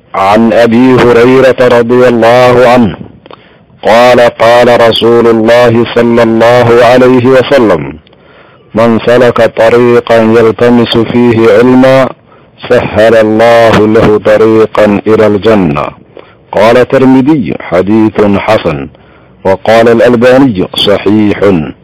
عن ابي هريره رضي الله عنه قال قال رسول الله صلى الله عليه وسلم من سلك طريقا يلتمس فيه علما سهل الله له طريقا الى الجنه قال الترمذي حديث حسن وقال الالباني صحيح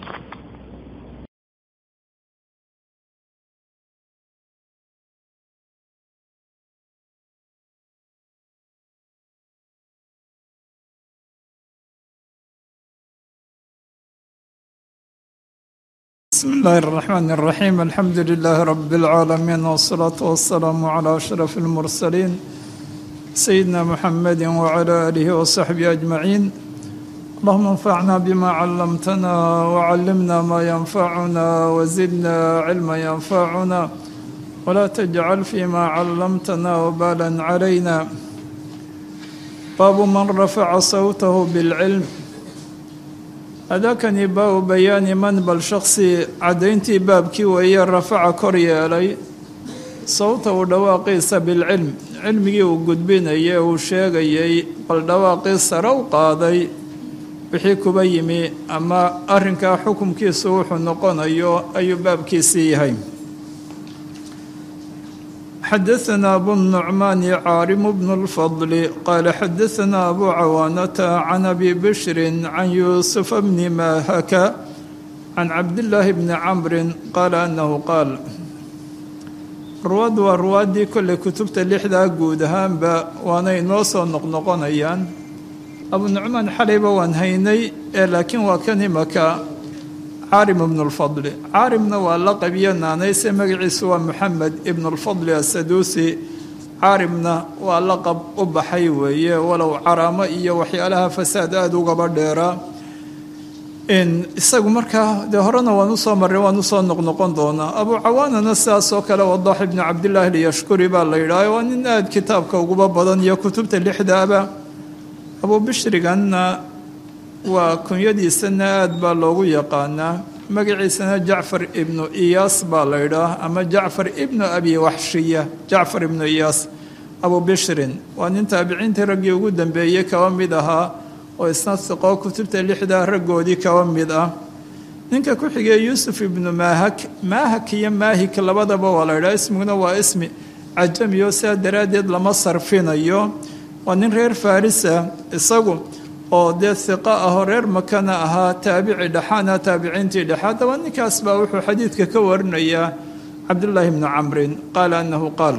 بسم الله الرحمن الرحيم الحمد لله رب العالمين والصلاة والسلام على أشرف المرسلين سيدنا محمد وعلى آله وصحبه أجمعين اللهم انفعنا بما علمتنا وعلمنا ما ينفعنا وزدنا علما ينفعنا ولا تجعل فيما علمتنا وبالا علينا باب من رفع صوته بالعلم adaakani baabu bayaani man bal shaksi caddayntii baabkii weeye rafaca kor yeelay sawta uu dhawaaqiisa bilcilm cilmigii uu gudbinayay uu sheegayay bal dhawaaqii sare u qaaday wixii kuba yimi ama arrinkaa xukumkiisu wuxuu noqonayo ayuu baabkiisii yahay xadaثna abu النucmaani caarim bn الfضl qaala xadaثna abu cawaanata can abi bishri can yuusufa bni mahaka can cabdillaahi bni camri qaala anahu qaal ruwaad waa ruwaaddii kolley kutubta lixdaa guud ahaanba waanay noo soo noqnoqonayaan abu nucmaan xalayba waan haynay ee laakiin waa kan imaka caarim ibnu lfadli caarimna waa laqab iyo naanayse magaciisu waa moxamed ibnu lfadli asaduusi caarimna waa laqab u baxay weeye walow caraamo iyo waxyaalaha fasaad aada ugaba dheeraa isagu markaa dee horena waan usoo marray waan usoo noqnoqon doonaa abu cawaanana sidaas oo kale wadax ibnu cabdillaahi lyashkuri baa la yidhaah waa nin aada kitaabka uguba badan iyo kutubta lixdaaba abu bishriganna waa kunyadiisana aada baa loogu yaqaanaa magaciisana jacfar ibnu iyaas baa la yidhaah ama jacfar ibnu abi waxshiya jacfar ibnu iyaas abu bishrin waa nin taabiciintii raggii ugu dambeeyey kaba mid ahaa oo isna siqoo kutubta lixdaa raggoodii kaba mid ah ninka ku xigay yuusuf ibnu maahak maahak iyo maahik labadaba waa la yidhaha ismiguna waa ismi cajamiyo sidaa daraaddeed lama sarfinayo waa nin reer farisa isagu oo dee hiqo ahoo reer makana ahaa taabici dhexaana taabiciintii dhexe haddaba ninkaas baa wuxuu xadiidka ka warinayaa cabdullaahi bnu camrin qaala annahu qaal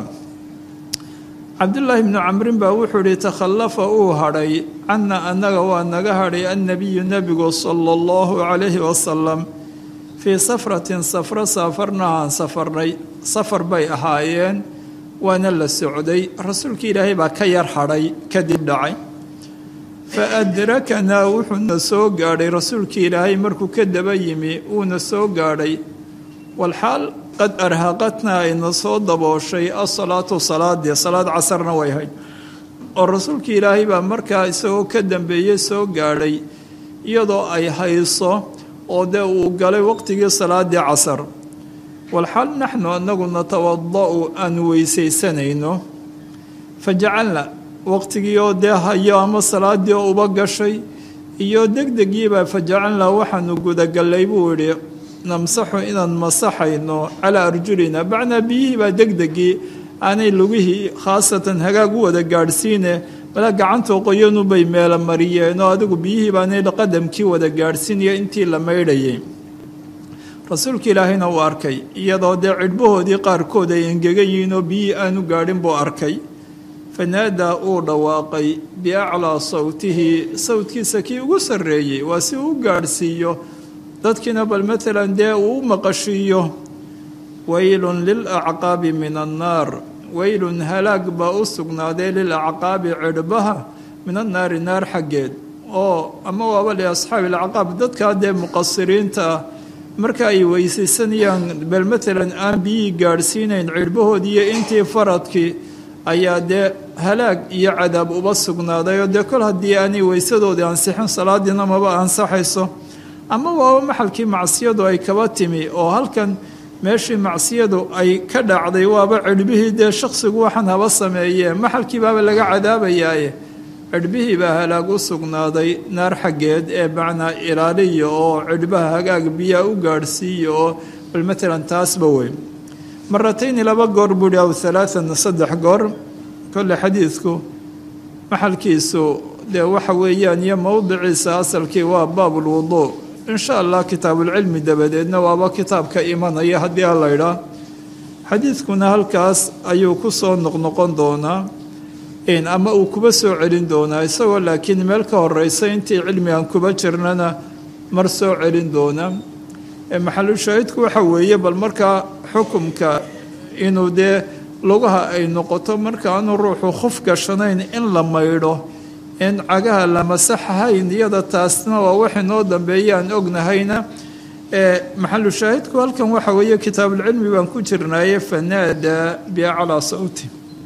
cabdullaahi bnu camrin baa wuxuu ihi takhallafa uu hadhay canna annaga waa naga hadhay annabiyu nebigu sala allahu calayhi wasalam fii safratin safro saafarnahaan safarnay safar bay ahaayeen waana la socday rasuulkii ilaahay baa ka yar hadhay kadib dhacay fa adrakanaa wuxuuna soo gaadhay rasuulkii ilaahay markuu ka daba yimi wuuna soo gaadhay walxaal qad arhaqatnaa ayna soo dabooshay asalaatu salaadii salaad casarna way hayd oo rasuulkii ilaahay baa markaa isagoo ka dambeeyey soo gaadhay iyadoo ay hayso oo dee uu galay waqtigii salaadii casar walxaal naxnu anagu natawada-u aanu weysaysanayno fa jacalna waqtigii oo dee hayo ama salaadii oo uba gashay iyo degdegiibaa fa jacalnaa waxaanu gudagallay buu idhi namsaxu inaan masaxayno calaa arjulina bacnaa biyihii baa degdegii aanay lugihii khaasatan hagaag u wada gaadhsiine mala gacantoo qoyanubay meela mariyeen oo adigu biyihii baanay qadamkii wada gaadhsiinaya intii la maydhayay rasuulka ilaahayna uu arkay iyadoo dee cidhbahoodii qaarkood ay engegan yihiin oo biyihii aanu gaadhin buu arkay fanaadaa uu dhawaaqay biaclaa sawtihi sawtkiisa kii ugu sarreeyey waa si uu u gaadhsiiyo dadkiina bal maalan dee uu u maqashiiyo weylun lilacqaabi min annaar weylun halaag baa u sugnaaday lilacqaabi cidhbaha min annaari naar xaggeed oo ama waaba liasxaabi alacqaab dadkaa dee muqasiriinta ah marka ay weysaysanayaan bal maalan aan biyihii gaadhsiinayn cidhbahoodii iyo intii faradkii ayaa dee halaag iyo cadaab uba sugnaaday oo dee kol haddii aanay weysadoodii ansixin salaadiina maba ansaxayso ama waaba maxalkii macsiyadu ay kaba timi oo halkan meeshii macsiyadu ay ka dhacday waaba cirhbihii dee shaksigu waxaan haba sameeyee maxalkii baaba laga cadaabayaaye cirhbihii baa halaag u sugnaaday naar xaggeed ee macnaa ilaaliya oo cirhbaha hagaag biyaa u gaadhsiiya oo bal matalan taasba weyn maratayni laba goor buuhi aw halaatan saddex goor kolle xadiidku maxalkiisu dee waxa weeyaan iyo mowdiciisa asalkii waa baabulwuduu insha allah kitaabulcilmi dabadeedna waaba kitaabka imanaya haddii a la ydhaa xadiidkuna halkaas ayuu ku soo noqnoqon doonaa ama uu kuba soo celin doonaa isagoo laakiin meel ka horeysa intii cilmigan kuba jirnana mar soo celin doona maxalushaahidku waxa weeye bal markaa xukumka inuu dee lugaha ay noqoto markaanu ruuxu khuf gashanayn in la maydho in cagaha la masaxahayn iyada taasna waa wax inoo dambeeyaan ognahayna maxalu shaahidku halkan waxa weeye kitaabulcilmi baan ku jirnaaye fanaadaa biaclaa sawti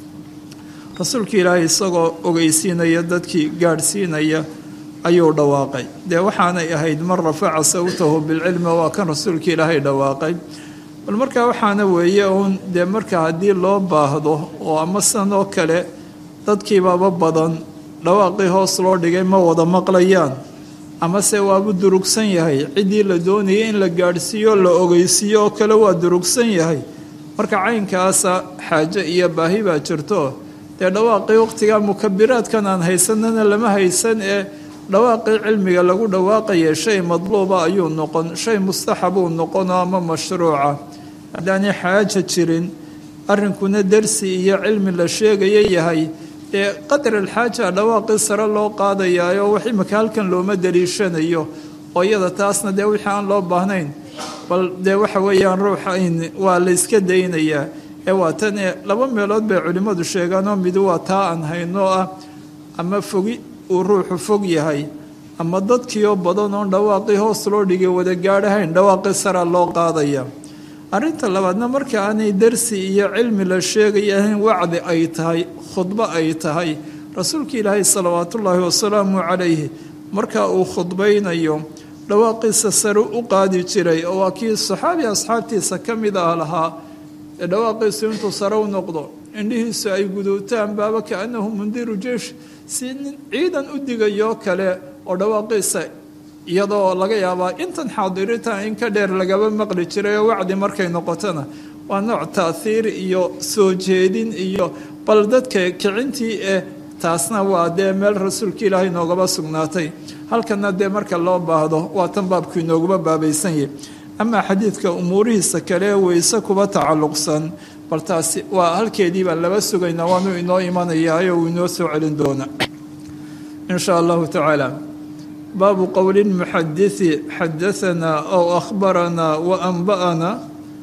rasuulka ilaahay isagoo ogeysiinaya dadkii gaadhsiinaya ayuu dhawaaqay dee waxaanay ahayd man rafaca sawtahu bilcilmi waa kan rasuulka ilaahay dhawaaqay bal markaa waxaana weeye uun dee marka haddii loo baahdo oo ama sidan oo kale dadkiibaba badan dhawaaqii hoos loo dhigay ma wada maqlayaan amase waabu durugsan yahay ciddii la doonayay in la gaadhsiiyo la ogeysiiyo oo kale waa durugsan yahay marka caynkaasa xaajo iyo baahi baa jirto dee dhawaaqii waqtigaa mukabiraadkan aan haysanana lama haysan ee dhawaaqii cilmiga lagu dhawaaqaya shay madluuba ayuu noqon shay mustaxabuu noqono ama mashruuca haddaanay xaaja jirin arrinkuna darsi iyo cilmi la sheegaya yahay dee qadar alxaaja dhawaaqii sare loo qaadayaayo wax imika halkan looma daliishanayo oo iyada taasna dee wixii aan loo baahnayn bal dee waxa weeyaan ruuxa waa la yska daynayaa ee waa tan ee laba meelood bay culimmadu sheegaanoo mid waa taa aan hayno ah ama fogi uu ruuxu fog yahay ama dadkiioo badan oon dhawaaqii hoos loo dhigay wada gaadhahayn dhawaaqii sara loo qaadaya arrinta labaadna marka aanay darsi iyo cilmi la sheegay ahayn wacdi ay tahay khudbo ay tahay rasuulka ilaahay salawaatullaahi wasalaamu calayhi marka uu khudbaynayo dhawaaqiisa sare u qaadi jiray oo waa kii saxaabi asxaabtiisa ka mid ah lahaa ee dhawaaqiisu intuu sare u noqdo indhihiisu ay guduutaan baaba kaanahu mundiru jeish si nin ciidan u digayoo kale oo dhawaaqiisa iyadoo laga yaabaa intan xaadiritaan in ka dheer lagaba maqli jiray oo wacdi markay noqotona waa nooc taahiir iyo soo jeedin iyo bal dadka kicintii eh taasna waa dee meel rasuulka ilaahay noogaba sugnaatay halkana dee marka loo baahdo waa tan baabku inooguma baabaysan yahy amaa xadiidka umuurihiisa kale weyse kuba tacalluqsan bal taasi waa halkeediibaa laba sugayna waanu inoo imanayaayo uu inoo soo celin doona in shaa allahu tacaala baabu qowli muxadisi xadaanaa ow akhbaranaa wa anba'anaa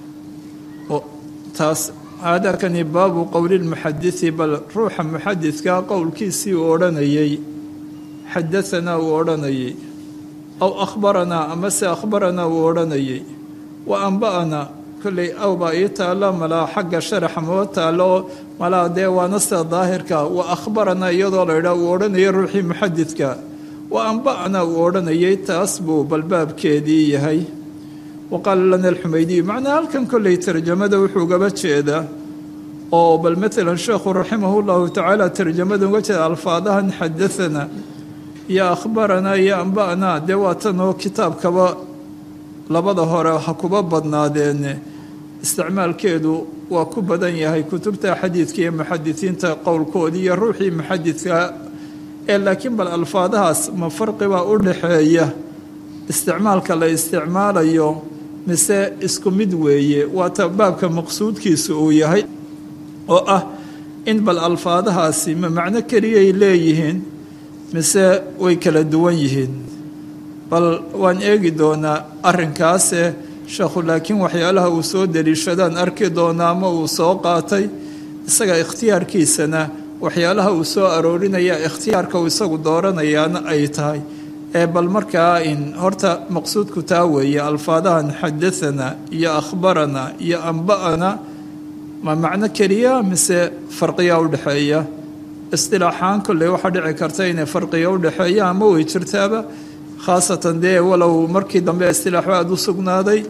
taas haadakani baabu qowli lmuxadisi bal ruuxa muxadidkaa qowlkiisii uu odhanayay xadaanaa uu odhanayay aw akhbaranaa amase akhbaranaa uu odhanayay wa anba'anaa kolley aw baa ii taalla malaa xagga sharaxa moo taallo malaa dee waana sida daahirka wa akhbaranaa iyadoo la idhaa uu odhanayay ruuxii muxadidka wa anba'anaa uu odhanayay taas buu balbaabkeedii yahay wa qaala lana alxumaydiyu macnaa halkan kolley tarjamada wuxuu gaba jeedaa oo bal maalan sheekhu raximahu llahu tacaala tarjamada uga jeeda alfaadahan xadaanaa iyo akhbaranaa iyo anba'naa dee waa tanoo kitaabkaba labada hore ha kuba badnaadeene isticmaalkeedu waa ku badan yahay kutubta xadiidka iyo muxadisiinta qowlkoodii iyo ruuxii muxadidka ee laakiin bal alfaadahaas ma farqibaa u dhaxeeya isticmaalka la isticmaalayo mise isku mid weeye waata baabka maqsuudkiisa uu yahay oo ah in bal alfaadahaasi ma macno keliyay leeyihiin mise way kala duwan yihiin bal waan eegi doonaa arrinkaase sheekhu laakiin waxyaalaha uu soo daliishadaan arki doonaa ama uu soo qaatay isaga ikhtiyaarkiisana waxyaalaha uu soo aroorinaya ikhtiyaarka uu isagu dooranayaana ay tahay ee bal markaa in horta maqsuudku taa weeye alfaadahan xadaanaa iyo akhbaranaa iyo anba'ana ma macno keliya mise farqiyaa u dhexeeya istilaaxaan kolley waxaa dhici karta inay farqiga u dhexeeya ama way jirtaaba khaasatan dee walow markii dambe istilaaxu aada u sugnaaday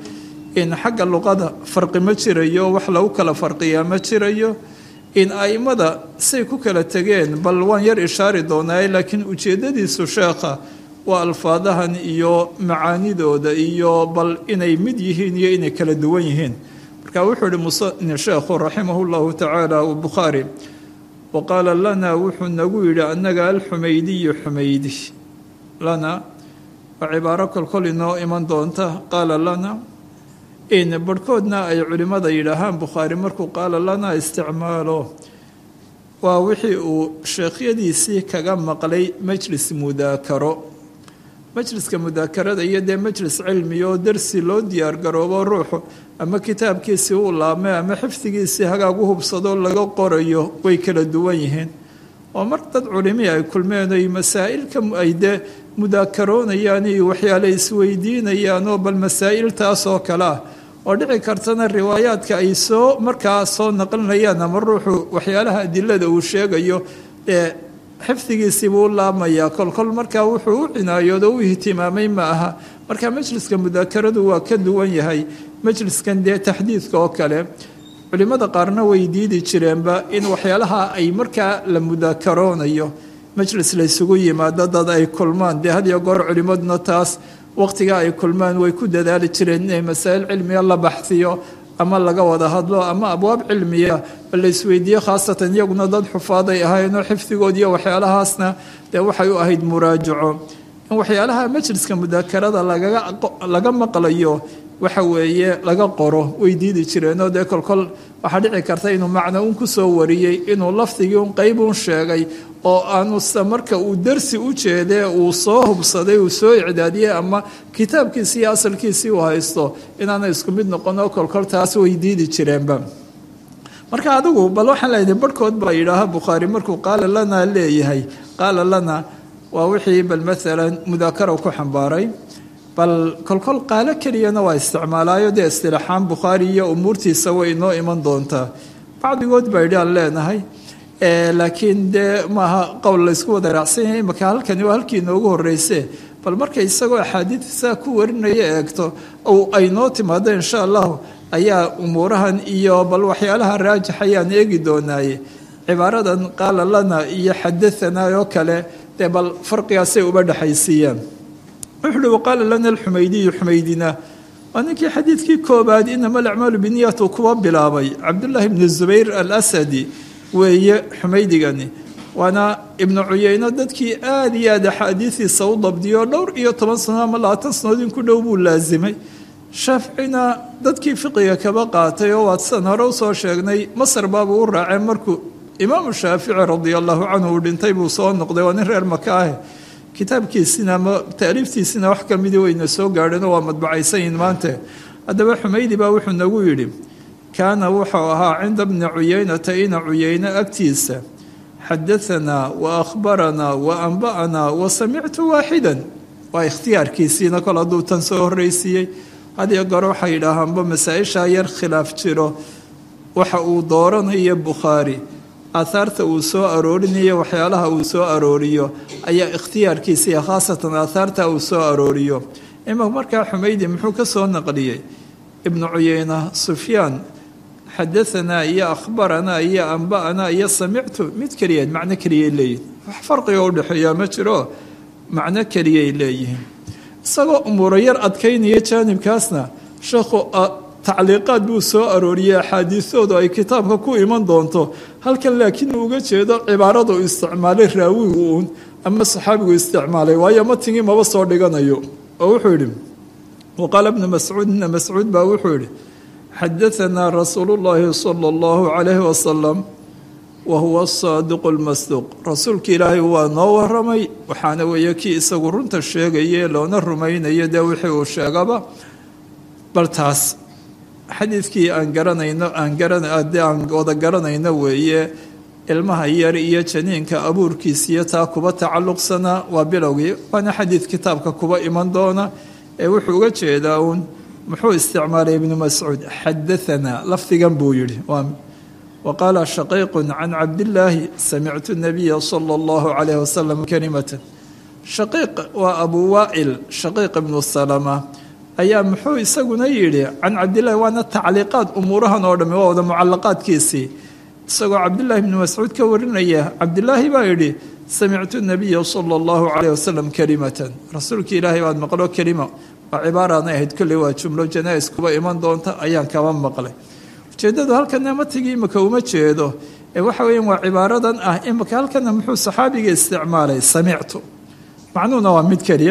in xagga luqada farqi ma jirayo wax lagu kala farqiyaa ma jirayo in aimada say ku kala tegeen bal waan yar ishaari doonaaye laakiin ujeedadiisu sheekha waa alfaadahan iyo macaanidooda iyo bal inay mid yihiin iyo inay kala duwan yihiin marka wuxuu ihi musani sheekhu raximah llahu tacaala bukhaari wa qaala lana wuxuu nagu yidhi annaga alxumaydiyu xumaydi lana waa cibaaro kolkol inoo iman doonta qaala lana in barhkoodna ay culimmada yidhaahaan bukhaari markuu qaala lana isticmaalo waa wixii uu sheekhyadiisii kaga maqlay majlis mudaakaro majliska mudaakarada iyo dee majlis cilmi oo darsi loo diyaargaroobo ruuxu ama kitaabkiisii uu laabmay ama xifdigiisii hagaag u hubsado laga qorayo way kala duwan yihiin oo mar dad culimii ay kulmeen oy masaa'ilka ay dee mudaakaroonayaan iyo waxyaale isweydiinayaan oo bal masaa'il taas oo kale ah oo dhici kartana riwaayaadka ay soo markaa soo naqlinayaan ama ruuxu waxyaalaha adilada uu sheegayo ee xifdigiisii buu u laabmayaa kolkol markaa wuxuu u cinaayoodo u ihtimaamay ma aha marka majliska mudaakaradu waa ka duwan yahay majliskan dee taxdiidka oo kale culimmada qaarna way diidi jireenba in waxyaalaha ay markaa la mudaakaroonayo majlis laysugu yimaado dad ay kulmaan dee had iyo goor culimmaduna taas waqtiga ay kulmaan way ku dadaali jireen inay masaa'il cilmiga la baxsiyo ama laga wada hadlo ama abwaab cilmiya la isweydiiyo khaasatan iyaguna dad xufaaday ahaynoo xifdigood iyo waxyaalahaasna dee waxay u ahayd muraajaco in waxyaalaha majliska mudaakarada laga maqlayo waxa weeye laga qoro way diidi jireenoo dee kolkol waxaa dhici karta inuu macno un kusoo wariyey inuu lafdigii un qeyb un sheegay oo aanuse marka uu darsi u jeedee uu soo hubsaday uu soo icdaadiyey ama kitaabkiisii iyo asalkiisii uu haysto inaana isku mid noqon oo kolkol taas way diidi jireenba marka adigu bal waxaan leedahay barhkood baa yidhaaha bukhaari markuu qaala lana leeyahay qaala lana waa wixii bal maalan mudaakara ku xambaaray bal kolkol qaalo keliyana waa isticmaalaayo dee istilaaxaan bukhaari iyo umuurtiisa way inoo iman doontaa bacdigood baa yidhi aan leenahay laakiin dee maaha qowl laysku wada raacsan yahay imaka halkani waa halkii inoogu horreyse bal marka isagoo axaadiidsaa ku warinaya eegto ay noo timaado insha allahu ayaa umuurahan iyo bal waxyaalaha raajix ayaan eegi doonaaye cibaaradan qaala lana iyo xadaanaa oo kale dee bal farqigaasay uba dhexaysiiyaan wuxu uhi waqaala lana alxumaydiyu xumaydina waa ninkii xadiidkii koobaad inama alacmaalu biniyat uu kuwa bilaabay cabdullaahi bni zubayr alasadi weeye xumaydigani waana ibnu cuyeyno dadkii aada iyo aad axaadiidiisa u dabdiyo dhowr iyo toban sano ama labaatan sanood in ku dhow buu laasimay shaaficina dadkii fiqiga kaba qaatay oo waadsan hore usoo sheegnay masar baabuu u raaceen markuu imaamu shaafici radia allahu canhu uu dhintay buu soo noqday waa nin reer maka ah kitaabkiisina ama taaliiftiisina wax kamidii wayna soo gaadheenoo waa madbacaysanyihin maante haddaba xumaydi baa wuxuu nagu yidhi kaana wuxuu ahaa cinda bni cuyeynata ina cuyeyne agtiisa xadaanaa wa akhbaranaa wa anba'anaa wa samictu waaxidan waa ikhtiyaarkiisiina kol hadduu tan soo horreysiiyey hadiyo goor waxay yidhaahaanba masaa-ishaa yar khilaaf jiro waxa uu dooranayo bukhaari aahaarta uu soo aroorinayo waxyaalaha uu soo arooriyo ayaa ikhtiyaarkiisiiya khaasatan aahaarta uu soo arooriyo ima markaa xumaydi muxuu ka soo naqliyey ibnu cuyeyna sufyaan xadaanaa iyo akhbaranaa iyo anba'anaa iyo samictu mid keliyaed macno keliyay leeyihin wax farqiga udhexeeyaa ma jiro macno keliyay leeyihiin isagoo umuuro yar adkaynaya jaanibkaasna sheekhu tacliiqaad buu soo arooriyey axaadiisoodu ay kitaabka ku iman doonto halkan laakiin uu uga jeedo cibaaradu isticmaalay raawigu uun ama saxaabigu isticmaalay waayo matingii maba soo dhiganayo oo wuxuu yidhi waqaala bnu mascuud ibna mascuud baa wuxuu yidhi xadaanaa rasuulu llaahi sala allahu calayhi wasalam wa huwa asaadiqu lmasduuq rasuulka ilaahay waa noo waramay waxaana weeye kii isagu runta sheegaye loona rumaynayo dee wixii uu sheegaba bal taas xadiidkii aan garanayno aan garanade aan wada garanayno weeye ilmaha yar iyo janiinka abuurkiisiyo taa kuba tacalluqsanaa waa bilowgii waana xadiid kitaabka kuba iman doona ee wuxuu uga jeedaa uun muxuu isticmaalay ibnu mascuud xadaanaa lafdigan buu yidhi wa qaala shaqiiqu can cabdillaahi samictu nabiya sala allahu calayhi wasalam kalimatan shaqiiq waa abuu waa'il shaqiiq ibnu salama ayaa muxuu isaguna yidhi can cabdillahi waana tacliiqaad umuurahan oo dhami waa wada mucalaqaadkiisii isagoo cabdillaahi bni mascuud ka warinaya cabdilaahi baa yidhi samictu nabiya sala allahu calayh wasalam kelimatan rasuulka ilaahay baad maqlo kelima waa cibaaraanay ahayd kolley waa jumlo janaa-is kuba iman doonta ayaan kaba maqlay ujeeddadu halkana matigii imika uma jeedo ee waxa weeyaan waa cibaaradan ah imika halkana muxuu saxaabiga isticmaalay samictu macnuhuna waa mid keliya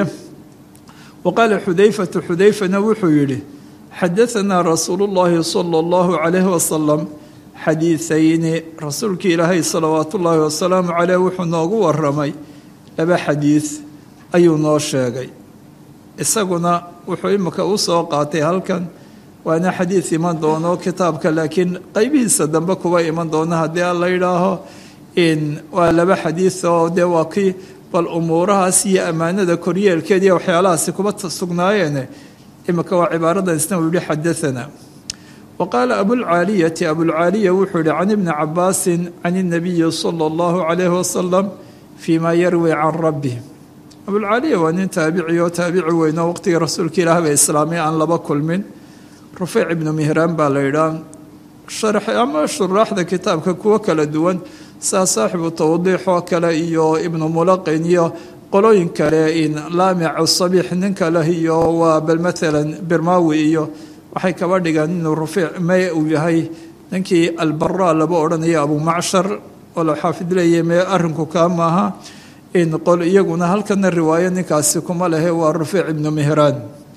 wa qaala xudayfatu xudayfana wuxuu yidhi xadaanaa rasuulu llaahi sala allahu calayhi wasalam xadiiayni rasuulkii ilaahay salawaatu ullaahi wasalaamu caleyh wuxuu noogu waramay laba xadiid ayuu noo sheegay isaguna wuxuu imika u soo qaatay halkan waana xadiid iman doono kitaabka laakiin qeybihiisa dambe kuba iman doono haddii aan la yidhaaho in waa laba xadiid oo dee waa kii bal umuurahaas iyo ammaanada koryeelkeed iyo waxyaalahaasi kuba sugnaayeen imika waa cibaaradan isna uu yihi xadaanaa wa qaala abulcaaliyati abulcaaliya wuxuu yihi can ibni cabaasin can اnabiyi sala اllahu calayhi wasalam fii ma yarwi can rabbi abulcaaliya waa nin taabici oo taabici weyn oo waqtigii rasuulka ilaah ba islaamay aan laba kulmin rufeyc ibnu mihraan baa la yidhaah sharx ama shuraaxda kitaabka kuwo kala duwan saa saaxibu tawdiix oo kale iyo ibnu mulaqin iyo qolooyin kale in laamic sabiix nin kale iyo waa bal maalan birmawi iyo waxay kaba dhigaan inuu rufeic may uu yahay ninkii albara laba odhanayo abumacshar oo la xaafid leeyahy mee arrinku kaa maaha in qol iyaguna halkana riwaayo ninkaasi kuma lehe waa rufeic ibnu mihraan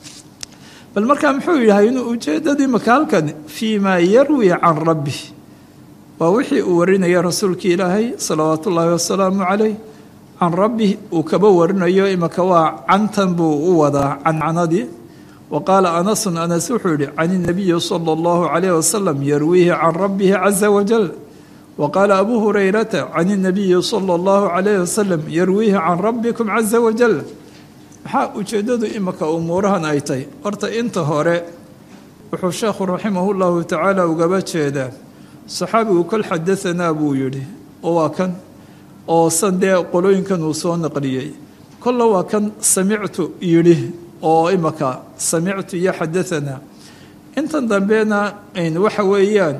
bal markaa muxuu yahay inuu ujeedadii maka halkan fii maa yarwi can rabbi waa wixii uu warinaya rasuulka ilaahay salawaatu ullaahi wasalaamu calayh can rabbi uu kaba warinayo imaka waa cantan buu u wadaa cancanadii wa qaala anasun anas wuxuu yihi can inabiyi sala allahu calayh wasalam yarwiihi can rabbihi caza wajal wa qaala abuu hurayrata can inabiyi sala allahu calayh wasalam yarwiihi can rabbikum caza wajal maxaa ujeeddadu imika umuurahan ay tahy horta inta hore wuxuu sheekhu raximahu llahu tacaala ugaba jeedaa saxaabigu kol xadaanaa buu yidhi oo waa kan oo san dee qolooyinkan uu soo naqliyey kolla waa kan samictu yidhi oo imika samictu iyo xadaanaa intan dambena waxa weeyaan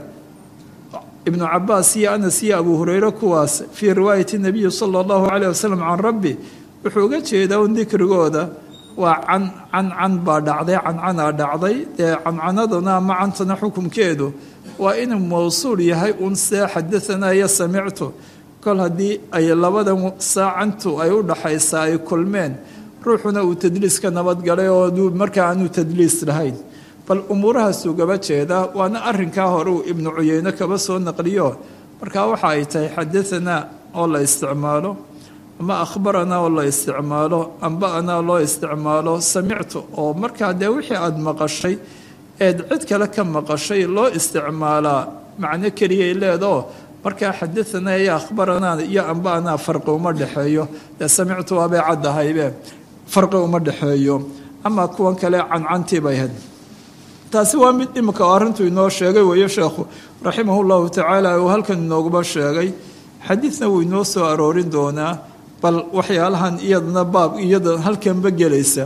ibnu cabaas iyo anas iyo abuu hureyre kuwaas fii riwaayati nabiyi sala allahu calayh wasalam can rabbi wuxuu uga jeedaa un dikrigooda waa can can can baa dhacday cancanaa dhacday dee cancanaduna ama cantana xukunkeedu waa inuu mawsuul yahay un see xadaanaa iyo samictu kol haddii ay labadan saacantu ay u dhaxaysaa ay kulmeen ruuxuna uu tadliis ka nabadgalay oo markaa aanu tadliis lahayn bal umuurahaasuu gaba jeedaa waana arinkaa hore uu ibnu cuyeyne kaba soo naqliyo markaa waxa ay tahay xadaanaa oo la isticmaalo ama akhbaranaa oo la isticmaalo amba'anaa loo isticmaalo samictu oo markaa dee wixii aada maqashay eed cid kale ka maqashay loo isticmaalaa macno keliyay leedao markaa xadaanaa iyo akhbaranaa iyo amba'anaa farqi uma dhexeeyo dee samictu waabay caddahaybe farqi uma dhexeeyo ama kuwan kale cancantii bay had taasi waa mid imika oo arrintuu inoo sheegay weeye sheekhu raximahu llahu tacaala uu halkan inooguma sheegay xadiidna wuu inoo soo aroorin doonaa bal waxyaalahan iyadana baab iyada halkanba gelaysa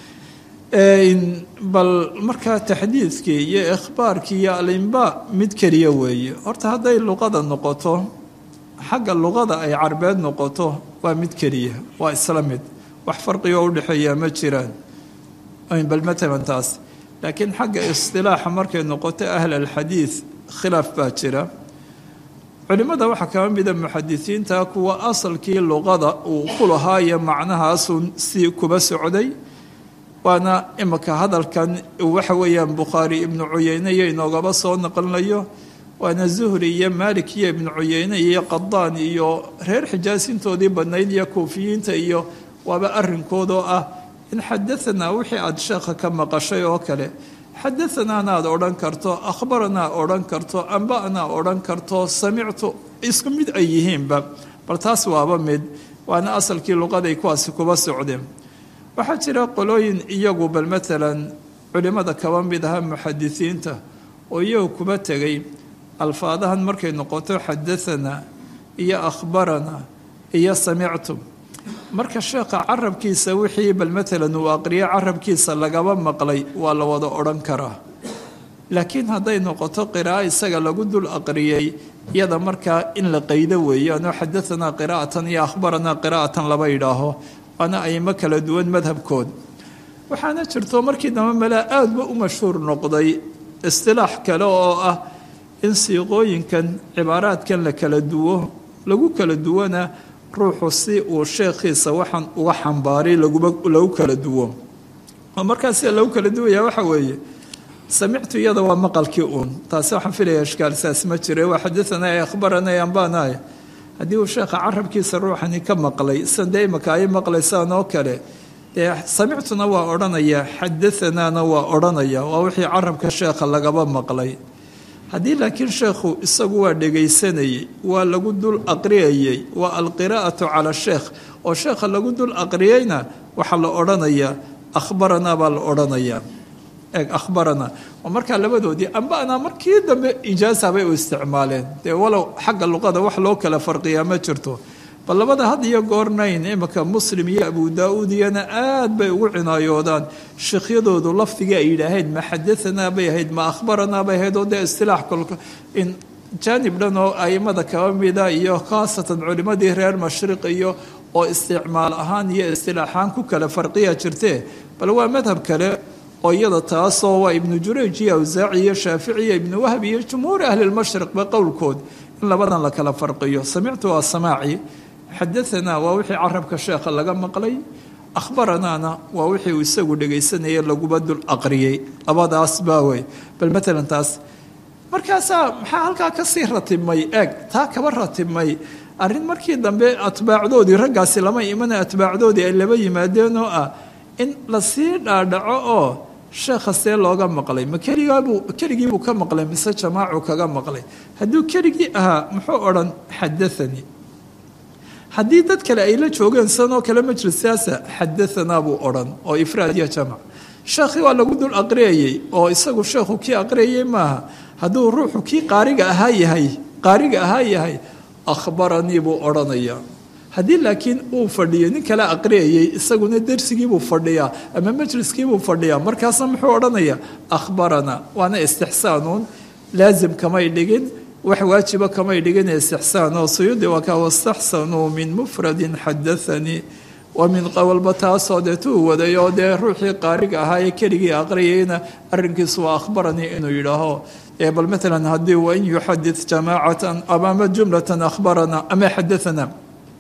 bal markaa taxdiidkii iyo ikhbaarkii iyo alimba mid keliya weeye horta hadday luqada noqoto xagga luqada ay carbeed noqoto waa mid keliya waa isla mid wax farqigo udhexeeyaa ma jiraan bal matalan taas laakiin xagga istilaaxa markay noqoto ahl alxadiid khilaaf baa jira culimmada waxaa kaba mida muxadisiinta kuwa asalkii luqada uu ku lahaayo macnahaasun si kuba socday waana imika hadalkan waxa weeyaan bukhaari ibnu cuyeyne iyo inoogaba soo naqlinayo waana zuhri iyo maalik iyo ibnu cuyeyne iyo qadaan iyo reer xijaasintoodii badnayd iyo kuufiyiinta iyo waaba arinkoodoo ah in xadaanaa wixii aada sheekha ka maqashay oo kale xadaanaana aad odhan karto akhbaranaa odhan karto amba'naa odhan karto samictu isku mid ay yihiinba bal taas waaba mid waana asalkii luqaday kuwaasi kuba socdeen waxaa jira qolooyin iyagu bal maalan culimmada kaba mid aha muxadisiinta oo iyagu kuba tegay alfaadahan markay noqoto xadaanaa iyo akhbaranaa iyo samictu marka sheekha carabkiisa wixii bal matalan uu aqriyo carabkiisa lagaba maqlay waa la wada odhan karaa laakiin hadday noqoto qiraa'o isaga lagu dul aqriyey iyada markaa in la qaydo weeyaanoo xadaanaa qiraa'atan iyo akhbaranaa qiraa'atan laba yidhaaho waana aymo kala duwan madhabkood waxaana jirto markii dambe malaa aada ba u mashhuur noqday istilaax kale oo ah in siiqooyinkan cibaaraadkan la kala duwo lagu kala duwana ruuxu si uu sheekhiisa waxaan uga xambaaray lagu kala duwo oo markaa sida lagu kala duwaya waxa weeye samictu iyada waa maqalkii uun taasi waxaan filaya ishkaalsaas ma jire waa xadaanaa ee akhbaranay ambaanaay haddii uu sheekha carabkiisa ruuxani ka maqlay sidan dee imaka ay maqlaysaan oo kale dee samictuna waa odhanaya xadaanaana waa odhanaya waa wixii carabka sheekha lagaba maqlay haddii laakiin sheekhu isagu waa dhegaysanayey waa lagu dul aqriyayey waa alqiraa'atu cala sheekh oo sheekha lagu dul aqriyeyna waxaa la odhanayaa akhbaranaa baa la odhanayaa eeg akhbarana oo markaa labadoodii amba anaa markii dambe ijaasa bay u isticmaaleen dee walow xagga luqada wax loo kala farqiyaa ma jirto bal labada had iyo goornayn imika muslim iyo abu daa-uud iyana aad bay ugu cinaayoodaan sheekhyadoodu lafdigii ay yidhaaheen ma xadaanaa bay ahayd ma akhbaranaa bay ahayd oo dee istilaax kolka in jaanib dhan oo aimada kaba mida iyo khaasatan culimadii reer mashriq iyo oo isticmaal ahaan iyo istilaaxaan ku kala farqiya jirtee bal waa madhab kale oo iyada taasoo waa ibnu jurayj iyo awsaaci iyo shaafici iyo ibnu wahb iyo jumhuuri ahlilmashriqba qowlkood in labadan la kala farqiyo samictu waa samaaci xadaanaa waa wixii carabka sheekha laga maqlay akhbaranaana waa wixii uu isagu dhegaysanaya laguba dul aqriyey labadaas baa wey bal matalan taas markaasaa maxaa halkaa kasii ratibmay eeg taa kaba ratibmay arrin markii dambe atbaacdoodii raggaasi lama imana atbaacdoodii ay laba yimaadeen oo ah in lasii dhaadhaco oo sheekha see looga maqlay ma keligaabuu keligiibuu ka maqlay mise jamaacu kaga maqlay hadduu keligii ahaa muxuu odhan xadaanii haddii dad kale ay la joogeen sanoo kale majlisaasa xadaanaa buu odhan oo ifraad iyo jamac sheekhii waa lagu dul aqriyayey oo isagu sheekhu kii aqriyayey maaha hadduu ruuxu kii qaariga ahaa yahay qaariga ahaa yahay akhbaranii buu odhanayaa haddii laakiin uu fadhiyo nin kale aqriyayey isaguna dersigiibuu fadhiyaa ama majliskiibuu fadhiyaa markaasna muxuu odhanayaa akhbaranaa waana istixsaanuun laasim kamay dhigin wax waajiba kamay dhigin istixsaan oo suyuudi waa kaa wastaxsanuu min mufradin xadaanii wa min qowlba taasoo dee tuu waday oo dee ruuxii qaariga ahaa ee keligii aqriyayna arrinkiisu waa akhbaranii inuu yidhaaho bal maalan haddii wain yuxadid jamaacatan amaama jumlatan akhbarana ama xadaanaa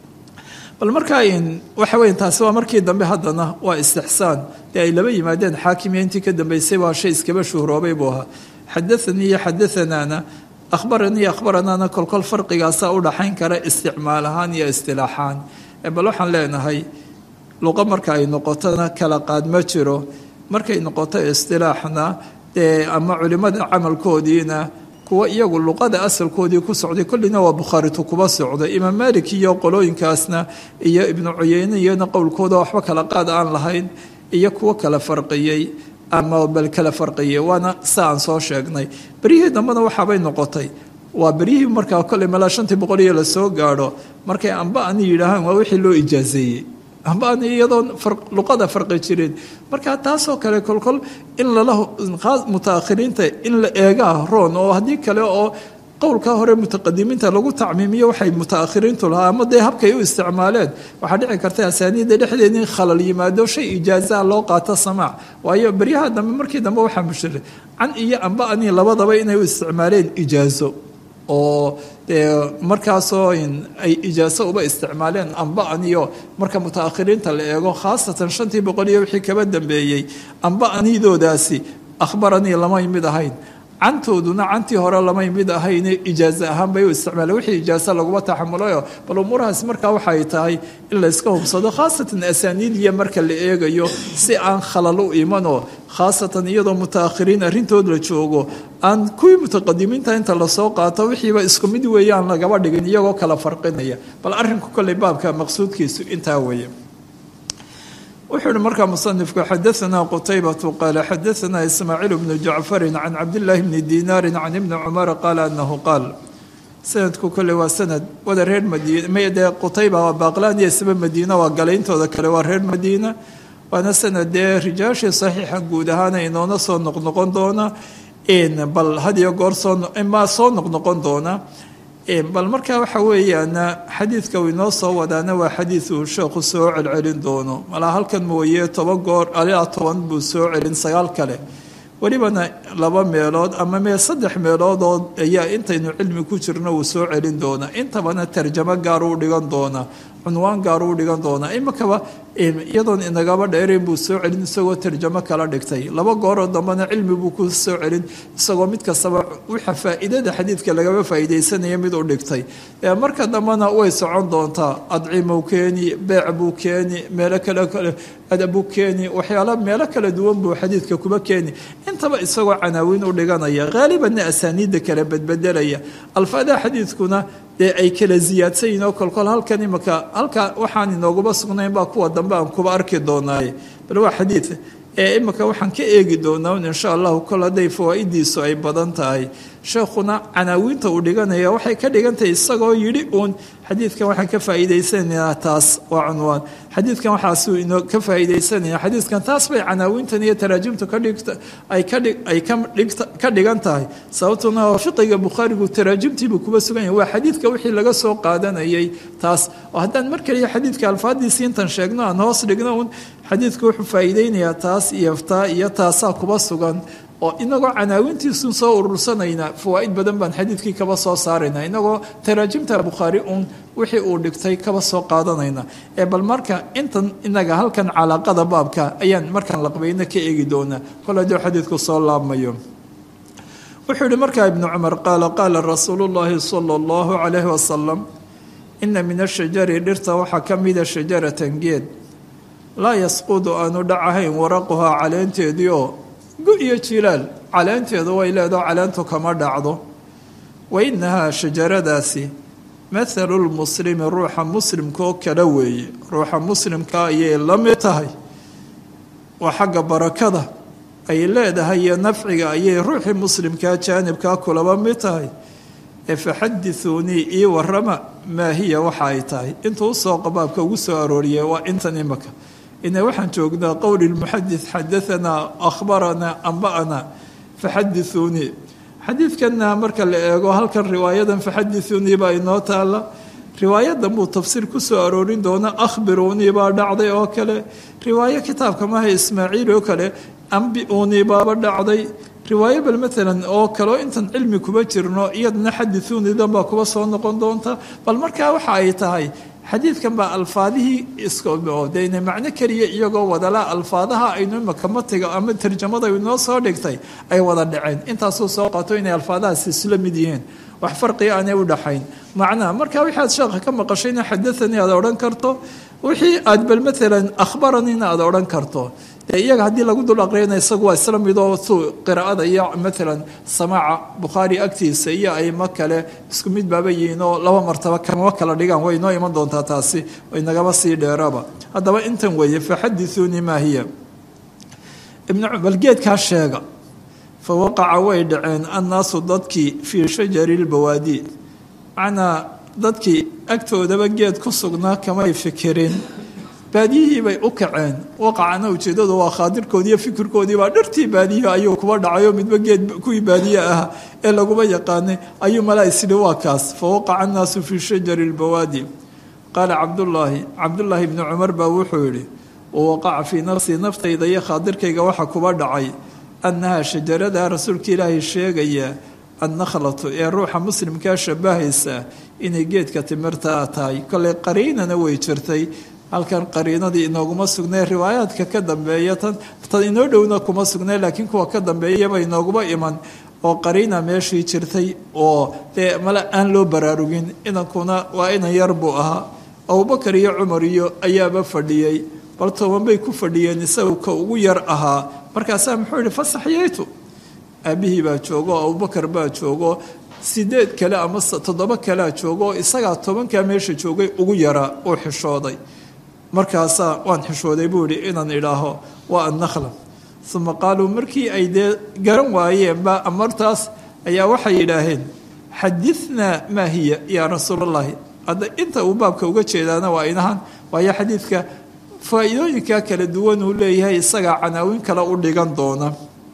bal markaa waxa weya taasi waa markii dambe haddana waa istixsaan dee ay laba yimaadeen xaakimiya intii ka dambeysay waa shay iskaba shuhroobay buu ahaa xadaanii iyo xadaanaana akhbaranii iyo akhbaranaana kolkol farqigaasa u dhaxayn kara isticmaal ahaan iyo istilaaxaan bal waxaan leenahay luqo marka ay noqotona kala qaad ma jiro markay noqoto istilaaxna dee ama culimada camalkoodiina kuwa iyagu luqada asalkoodii ku socday kollina waa bukhaaritu kuba socday imaam malik iyo qolooyinkaasna iyo ibnu cuyeyne iyona qowlkooda waxba kala qaad aan lahayn iyo kuwo kala farqiyey ama bal kala farqiyey waana sa aan soo sheegnay beryihii dambena waxaabay noqotay waa beryihii markaa kolley malaa shantii boqol iyo lasoo gaadho markay amba ani yidhaahaan waa wixii loo ijaazeeyey amba ani iyadoon luqada farqi jirin marka taasoo kale kolkol in lala mutaakhiriinta in la eegaa roon oo haddii kale oo qowlka hore mutaqadimiinta lagu tacmiimiyo waxay mutaakhiriintu lahaa ama dee habkay u isticmaaleen waxaa dhici karta asaaniidda dhexdeeda in khalal yimaado shay ijaazaa loo qaato samaac waayo beryaha dambe markii dambe waxaa mushiray can iyo amba ani labadaba inay u isticmaaleen ijaazo oo dee markaasoo ay ijaaso uba isticmaaleen amba aniyo marka mutaakhiriinta la eego khaasatan shantii boqol iyo wixii kaba dambeeyey amba anidoodaasi akhbaranii lamay mid ahayn cantooduna cantii hore lamay mid ahayne ijaazo ahaan bay u isticmaaleen wixii ijaaso laguma taxamulayo bal umuurahaas markaa waxay tahay in la iska hubsado khaasatan asaaniidiya marka la eegayo si aan khalal u imanoo khaasatan iyadoo mutaakhiriin arrintood la joogo aan kuwii mutaqadimiinta inta lasoo qaato wixiiba isku mid weeyaan lagaba dhigin iyagoo kala farqinaya bal arrinku kolley baabka maqsuudkiisu intaa weeye wuxuu uhi markaa musanifku xadaanaa qutaybatu qaala xadaanaa ismaaciil bnu jacfarin can cabdillaahi bni diinaari can ibni cumara qaala anahu qaal sanadku kole waa sanad wada reer madiina may dee qutayba waa baaqlaan iyo isba madiina waa galayntooda kale waa reer madiina waana sanad dee rijaashii saxiixa guud ahaana inoona soo noqnoqon doona bal hadiyo goor soomaa soo noqnoqon doona bal markaa waxa weeyaan xadiidka uu inoo soo wadaana waa xadiid uu sheekhu soo celcelin doono malaa halkan mooye toban goor alaa toban buu soo celin sagaal kale welibana laba meelood ama mee saddex meeloodoo ayaa intaynu cilmi ku jirno uu soo celin doonaa intabana tarjamo gaar u dhigan doonaa cunwaan gaar u dhigan doonaa imakaba iyadoon inagaba dheerayn buu soo celin isagoo tarjamo kala dhigtay laba gooroo dambena cilmi buu ku soo celin isagoo mid kastaba waxa faa'iidada xadiidka lagaba faa'iidaysanaya mid u dhigtay marka dambena way socon doontaa adcimow keeni beec buu keeni meelo kale kale adabuu keeni waxyaala meelo kala duwan buu xadiidka kuba keeni intaba isagoo canaawiin u dhiganaya haalibanna asaaniidda kala bedbedelaya alfaadaha xadiidkuna dee ay kala ziyaadsan yihin oo kolkol halkan imaka halka waxaan inooguma sugnayn baa kuwa dambe aan kuba arki doonaaye bal waa xadiid ee imika waxaan ka eegi doonaa un insha allahu kol hadday fawaa'idiisu ay badan tahay sheekhuna canaawiinta uu dhiganaya waxay ka dhigantahay isagoo yidhi uun xadiidkan waxaan ka faa'iidaysanaynaa taas waa cunwaan xadiidkan waxaasuu inoo ka faa'iidaysanaya xadiidkan taas bay canaawiintan iyo taraajimtu ka dhigta ay ka dhig ay ka dhigta ka dhigan tahay sababtuna fiqiga bukhaarigu taraajimtiibuu kuba sugan yahay waa xadiidka wixii laga soo qaadanayay taas oo haddaan mar kaliya xadiidka alfaadiisii intan sheegno aan hoos dhigno un xadiidku wuxuu faa'iideynayaa taas iyo taa iyo taasaa kuba sugan oo inagoo canaawintiisun soo urursanayna fawaa'id badan baan xadiidkii kaba soo saarayna inagoo taraajimta bukhaari uun wixii uu dhigtay kaba soo qaadanayna ee bal marka intan inaga halkan calaaqada baabka ayaan markaan laqbayna ka eegi doonaa kol hadduu xadiidku soo laabmayo wuxuu yihi markaa ibnu cumar qaala qaala rasuulu llaahi sala allahu calayhi wasalam ina min ashajari dhirta waxaa ka mida shajaratan geed laa yasqudu aanu dhacahayn waraquhaa caleenteedii oo gu iyo jilaal caleenteedu way leedaho caleentu kama dhacdo wa inahaa shajaradaasi mathalu lmuslimi ruuxa muslimkaoo kale weeye ruuxa muslimka ayay la mid tahay waa xagga barakada ay leedahay iyo nafciga ayay ruuxii muslimkaa jaanibkaa kulaba mid tahay ee faxadithuunii ii warama maa hiya waxa ay tahay intuu usoo qabaabka ugu soo arooriyay waa intan imaka ina waxaan joognaa qowli lmuxadid xadaanaa akhbaranaa amba'anaa faxadithuunii xadiidkanna marka la eego halkan riwaayadan faxadithuunii baa inoo taala riwaayadan buu tafsiir ku soo aroorin doona akhbiruunii baa dhacday oo kale riwaayo kitaabka maha ismaaciil oo kale ambi-uunii baaba dhacday riwaayo bal maalan oo kaleo intan cilmi kuba jirno iyadana xadithuunidan baa kuba soo noqon doonta bal markaa waxa ay tahay xadiidkan baa alfaadihii isdeyna macno keliya iyagoo wadala alfaadaha aynu imaka matiga ama tarjamada inoo soo dhigtay ay wada dhaceen intaasuu soo qato inay alfaadahaas isla mid yihiin wax farqiga aanay u dhaxayn macnaha marka waxaad sheekha ka maqashayna xadaanii aad odhan karto wixii aad bal maalan akhbaraniina aad odhan karto dee iyaga haddii lagu dul aqriyana isagu waa isla midoo suu qiraa'ada iyo maalan samaaca bukhaari agtiisa iyo aymo kale isku mid baaba yihiin oo laba martaba kamama kala dhigaan way inoo iman doontaa taasi inagaba sii dheeraba haddaba intan weeye faxadithuunii maa hiya ibnbal geedkaa sheega fa waqaca way dhaceen annaasu dadkii fii shajari lbawaadi macnaa dadkii agtoodaba geed ku sugnaa kamay fikirin baadiyihii bay u kaceen waqacana ujeedadu waa khaadirkoodii iyo fikirkoodii baa dhartii baadiyihi ayuu kuba dhacayoo midba geed kuwii baadiye ah ee laguma yaqaanay ayuu malaa isdhi waa kaas fa waqaca annaasu fii shajari lbawaadi qaala cabdullaahi cabdullaahi ibni cumar baa wuxuu yidhi wawaqaca fii nafsii naftayda iyo khaadirkayga waxa kuba dhacay annahaa shajarada rasuulka ilaahay sheegaya annakhlatu ee ruuxa muslimkaa shabahaysa inay geedka timirtaa tahay koley qariinana way jirtay halkan qariinadii inooguma sugnay riwaayaadka ka dambeeya tan tan inoo dhowna kuma sugnay laakiin kuwa ka dambeeyaba inooguma iman oo qariina meeshii jirtay oo dee male aan loo baraarugin inankuna waa inan yar buu ahaa abubakar iyo cumar iyo ayaaba fadhiyey bal toban bay ku fadhiyeen isagu ka ugu yar ahaa markaasaa muxuu yihi fasaxyaytu aabihii baa joogo oo abubakar baa joogo sideed kale ama toddoba kalea joogo oo isagaa tobankaa meesha joogay ugu yaraa uu xishooday markaasaa waan xishooday buu yihi inaan idhaaho waa annakla uma qaaluu markii ay dee garan waayeenba amartaas ayaa waxay yidhaaheen xadithnaa maa hiya yaa rasuul allahi hadda inta uu baabka uga jeedaana waa inahan waayo xadiidka faa-iidooyinka kala duwan uu leeyahay isagaa canaawin kale u dhigan doona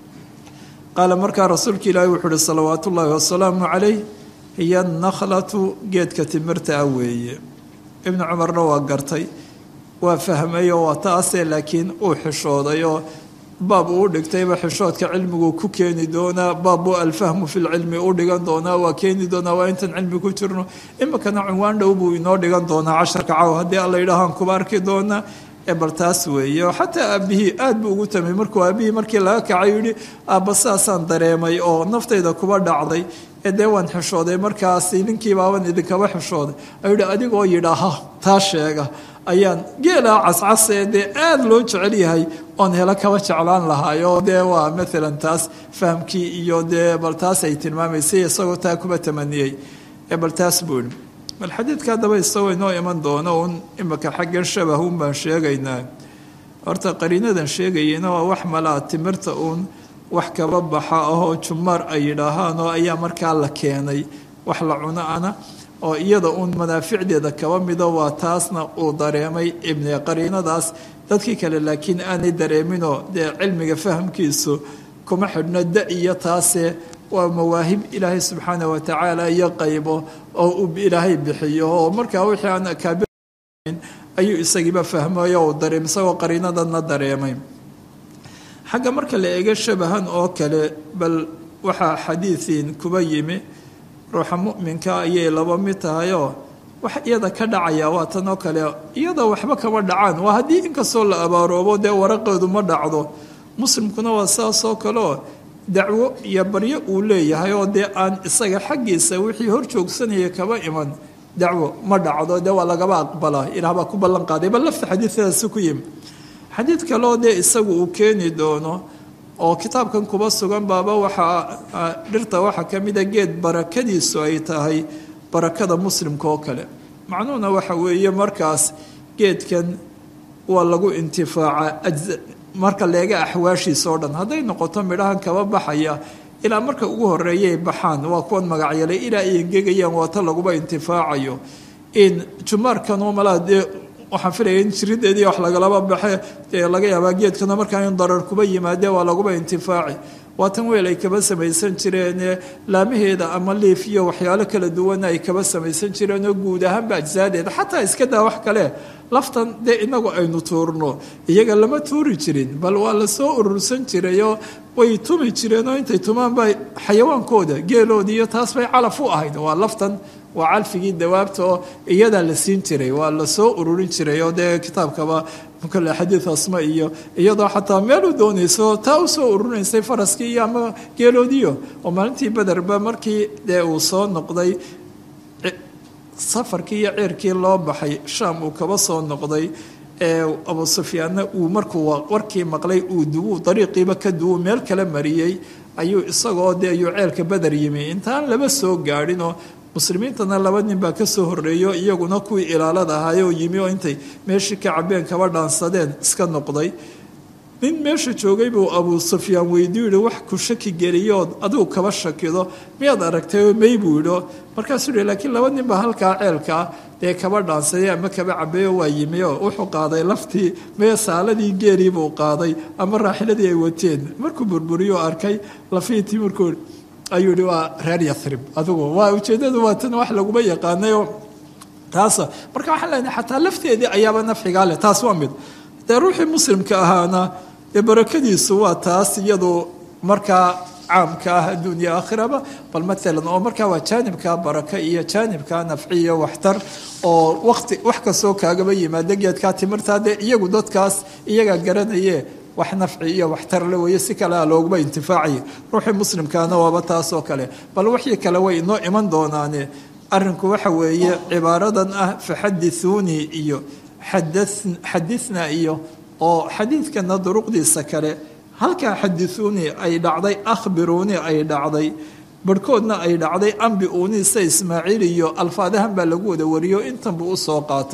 qaala markaa rasuulka ilaahi wuxuu uhi salawaatu ullaahi wasalaamu calayh hiya nakhlatu geedka timirta ah weeye ibnu cumarna waa gartay waa fahmay oo waa taase laakiin uu xishooday oo baab uu dhigtayba xishoodka cilmigu ku keeni doonaa baab buu alfahmu fi lcilmi u dhigan doonaa waa keeni doonaa waa intan cilmi ku jirno iminkana cunwaan dhow buu inoo dhigan doonaa casharka caw haddii alla yidhaahaan kuba arki doonaa ee bal taas weeye oo xataa aabihii aad buu ugu tamay markuu aabihii markii laga kacay yidhi aabba saasaan dareemay oo naftayda kuba dhacday ee dee waan xishooday markaasi ninkii baaban idinkaba xishooday ayuu yihi adigoo yidhaaha taa sheega ayaan geelaa cascasee dee aada loo jecel yahay oon helo kaba jeclaan lahaay oo dee waa maalan taas fahamkii iyo dee bal taas ay tilmaamaysay isagoo taa kuba tamaniyey ee bal taas buu yihi bal xadiidka haddaba isagoo inoo iman doono uun imika xaggan shabahun baan sheegaynaa horta qariinadan sheegayena waa wax malaa timirta uun wax kaba baxa ahoo jumaar ay yidhaahaan oo ayaa markaa la keenay wax la cuno ana oo iyada uun manaaficdeeda kaba mido waa taasna uu dareemay ibni qariinadaas dadkii kale laakiin aanay dareeminoo dee cilmiga fahamkiisu kuma xidhno da iyo taase waa mawaahib ilaahay subxaana watacaala iyo qaybo oo uu ilaahay bixiyo oo markaa wixii aan akaabir ayuu isagiiba fahmay oo uu dareem isagoo qariinadanna dareemay xagga marka la eego shabahan oo kale bal waxaa xadiidiin kuba yimi ruuxa mu'minka ayay laba mid tahayoo wax iyada ka dhacaya waa tan oo kale iyada waxba kama dhacaan waa haddii inkastoo la abaaroobo dee waraqeedu ma dhacdo muslimkuna waa saasoo kaleoo dacwo iyo baryo uu leeyahay oo dee aan isaga xaggiisa wixii hor joogsanaya kaba iman dacwo ma dhacdo dee waa lagaba aqbalaa ilaah baa ku ballan qaaday bal lafta xadiidadaasi ku yimi xadiid kaleo dee isagu uu keeni doono oo kitaabkan kuba sugan baaba waxaa dhirta waxaa ka mida geed barakadiisu ay tahay barakada muslimka oo kale macnuhuna waxa weeye markaas geedkan waa lagu intifaaca marka leega axwaashiisa oo dhan hadday noqoto midhahan kaba baxaya ilaa marka ugu horeeyay baxaan waa kuwan magacyale ilaa ay engegayaan waata laguba intifaacayo in jumaarkanoo malaa dee waxaan filaya in jirideedii wax lagalaba baxe dee laga yaabaa geedkana markaa in darar kuba yimaadee waa laguba intifaaci waa tan weel ay kaba samaysan jireen laamaheeda ama liif iyo waxyaalo kala duwana ay kaba samaysan jireen oo guud ahaanba ajsaadeeda xataa iska daa wax kale laftan dee inagu aynu tuurno iyaga lama tuuri jirin bal waa lasoo urursan jirayoo way tumi jireenoo intay tumaanba xayawaankooda geeloodii iyo taas bay calaf u ahayd waa laftan waa calfigii dawaabta oo iyadaa la siin jiray waa lasoo ururin jiray oo dee kitaabkaba kale xadiid asma iyo iyadoo xataa meel u doonayso taa usoo ururinaysay faraskii iyo ama geeloodiyo oo maalintii bederba markii dee uu soo noqday safarkii iyo ceerkii loo baxay shaam uu kaba soo noqday ee abu sufyaanna uu markuu warkii maqlay uu duwu dariiqiiba ka duwu meel kala mariyey ayuu isagoo dee ayuu ceelka beder yimi intaan laba soo gaadhinoo muslimiintana laba nin baa ka soo horreeyo iyaguna kuwii ilaalada ahaayoo yimi oo intay meeshii ka cabeen kaba dhaansadeen iska noqday nin meesha joogay buu abuu sufyaan weydiu yihi wax ku shaki geliyood adigu kaba shakido miyaad aragtay may buu yidho markaasuu yihi laakiin laba nin baa halkaa ceelkaa dee kaba dhaansaday ama kaba cabeeyo waa yimi oo wuxuu qaaday laftii mee saaladii geelii buu qaaday ama raaxiladii ay wateen markuu burburiyo arkay lafihii timirkoo ayuu yihi waa reer yarib adigu waa ujeeddadu waa tan wax laguma yaqaanayoo taasa marka waxaan leenahay xataa lafteedii ayaaba nafxigaa leh taas waa mid dee ruuxii muslimka ahaana dee barakadiisu waa taas iyadu markaa caamka ah adduunya aakhiraba bal maalan oo markaa waa jaanibka baraka iyo jaanibka nafci iyo waxtar oo waqti wax kastoo kaagaba yimaada geedkaa timirtaa dee iyagu dadkaas iyagaa garanaye wax nafci iyo waxtar le weeye si kalea looguma intifaacaya ruuxii muslimkaana waaba taasoo kale bal wixii kale way inoo iman doonaane arinku waxa weeye cibaaradan ah faxadithuunii iyo xadithnaa iyo oo xadiidkana duruqdiisa kale halkaa xadithuunii ay dhacday akhbiruunii ay dhacday barhkoodna ay dhacday ambi uunii sa ismaaciil iyo alfaadahan baa lagu wada wariyo intan buu usoo qaatay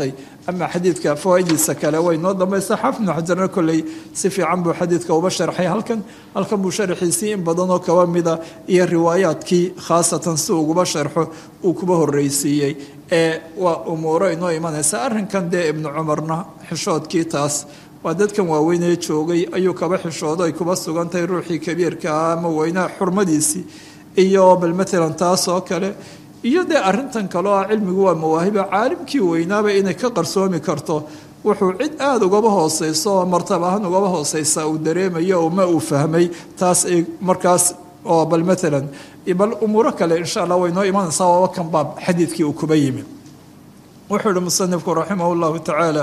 ama xadiidka fawaa'idiisa kale way noo dambaysa xaafid ibnu xajarna kolley si fiican buu xadiidka uba sharxay halkan halkan buu sharxiisii in badan oo kaba mida iyo riwaayaadkii khaasatan si uguba sharxo uu kuba horreysiiyey ee waa umuuro inoo imanaysa arrinkan dee ibnu cumarna xishoodkii taas waa dadkan waaweynee joogay ayuu kaba xishoodo ay kuba sugantahay ruuxii kabiirka ah ama weynaha xurmadiisii iyo bal matalan taas oo kale iyo dee arrintan kale oo ah cilmigu waa mawaahiba caalimkii weynaaba inay ka qarsoomi karto wuxuu cid aada ugaba hooseyso oo martab ahaan ugaba hooseysa uu dareemayo oo ma uu fahmay taas ay markaas oo bal matalan bal umuuro kale insha allah way noo imanaysaa waaba kan baab xadiidkii uu kuba yimi wuxuu ihi musanifku raximah llahu tacaala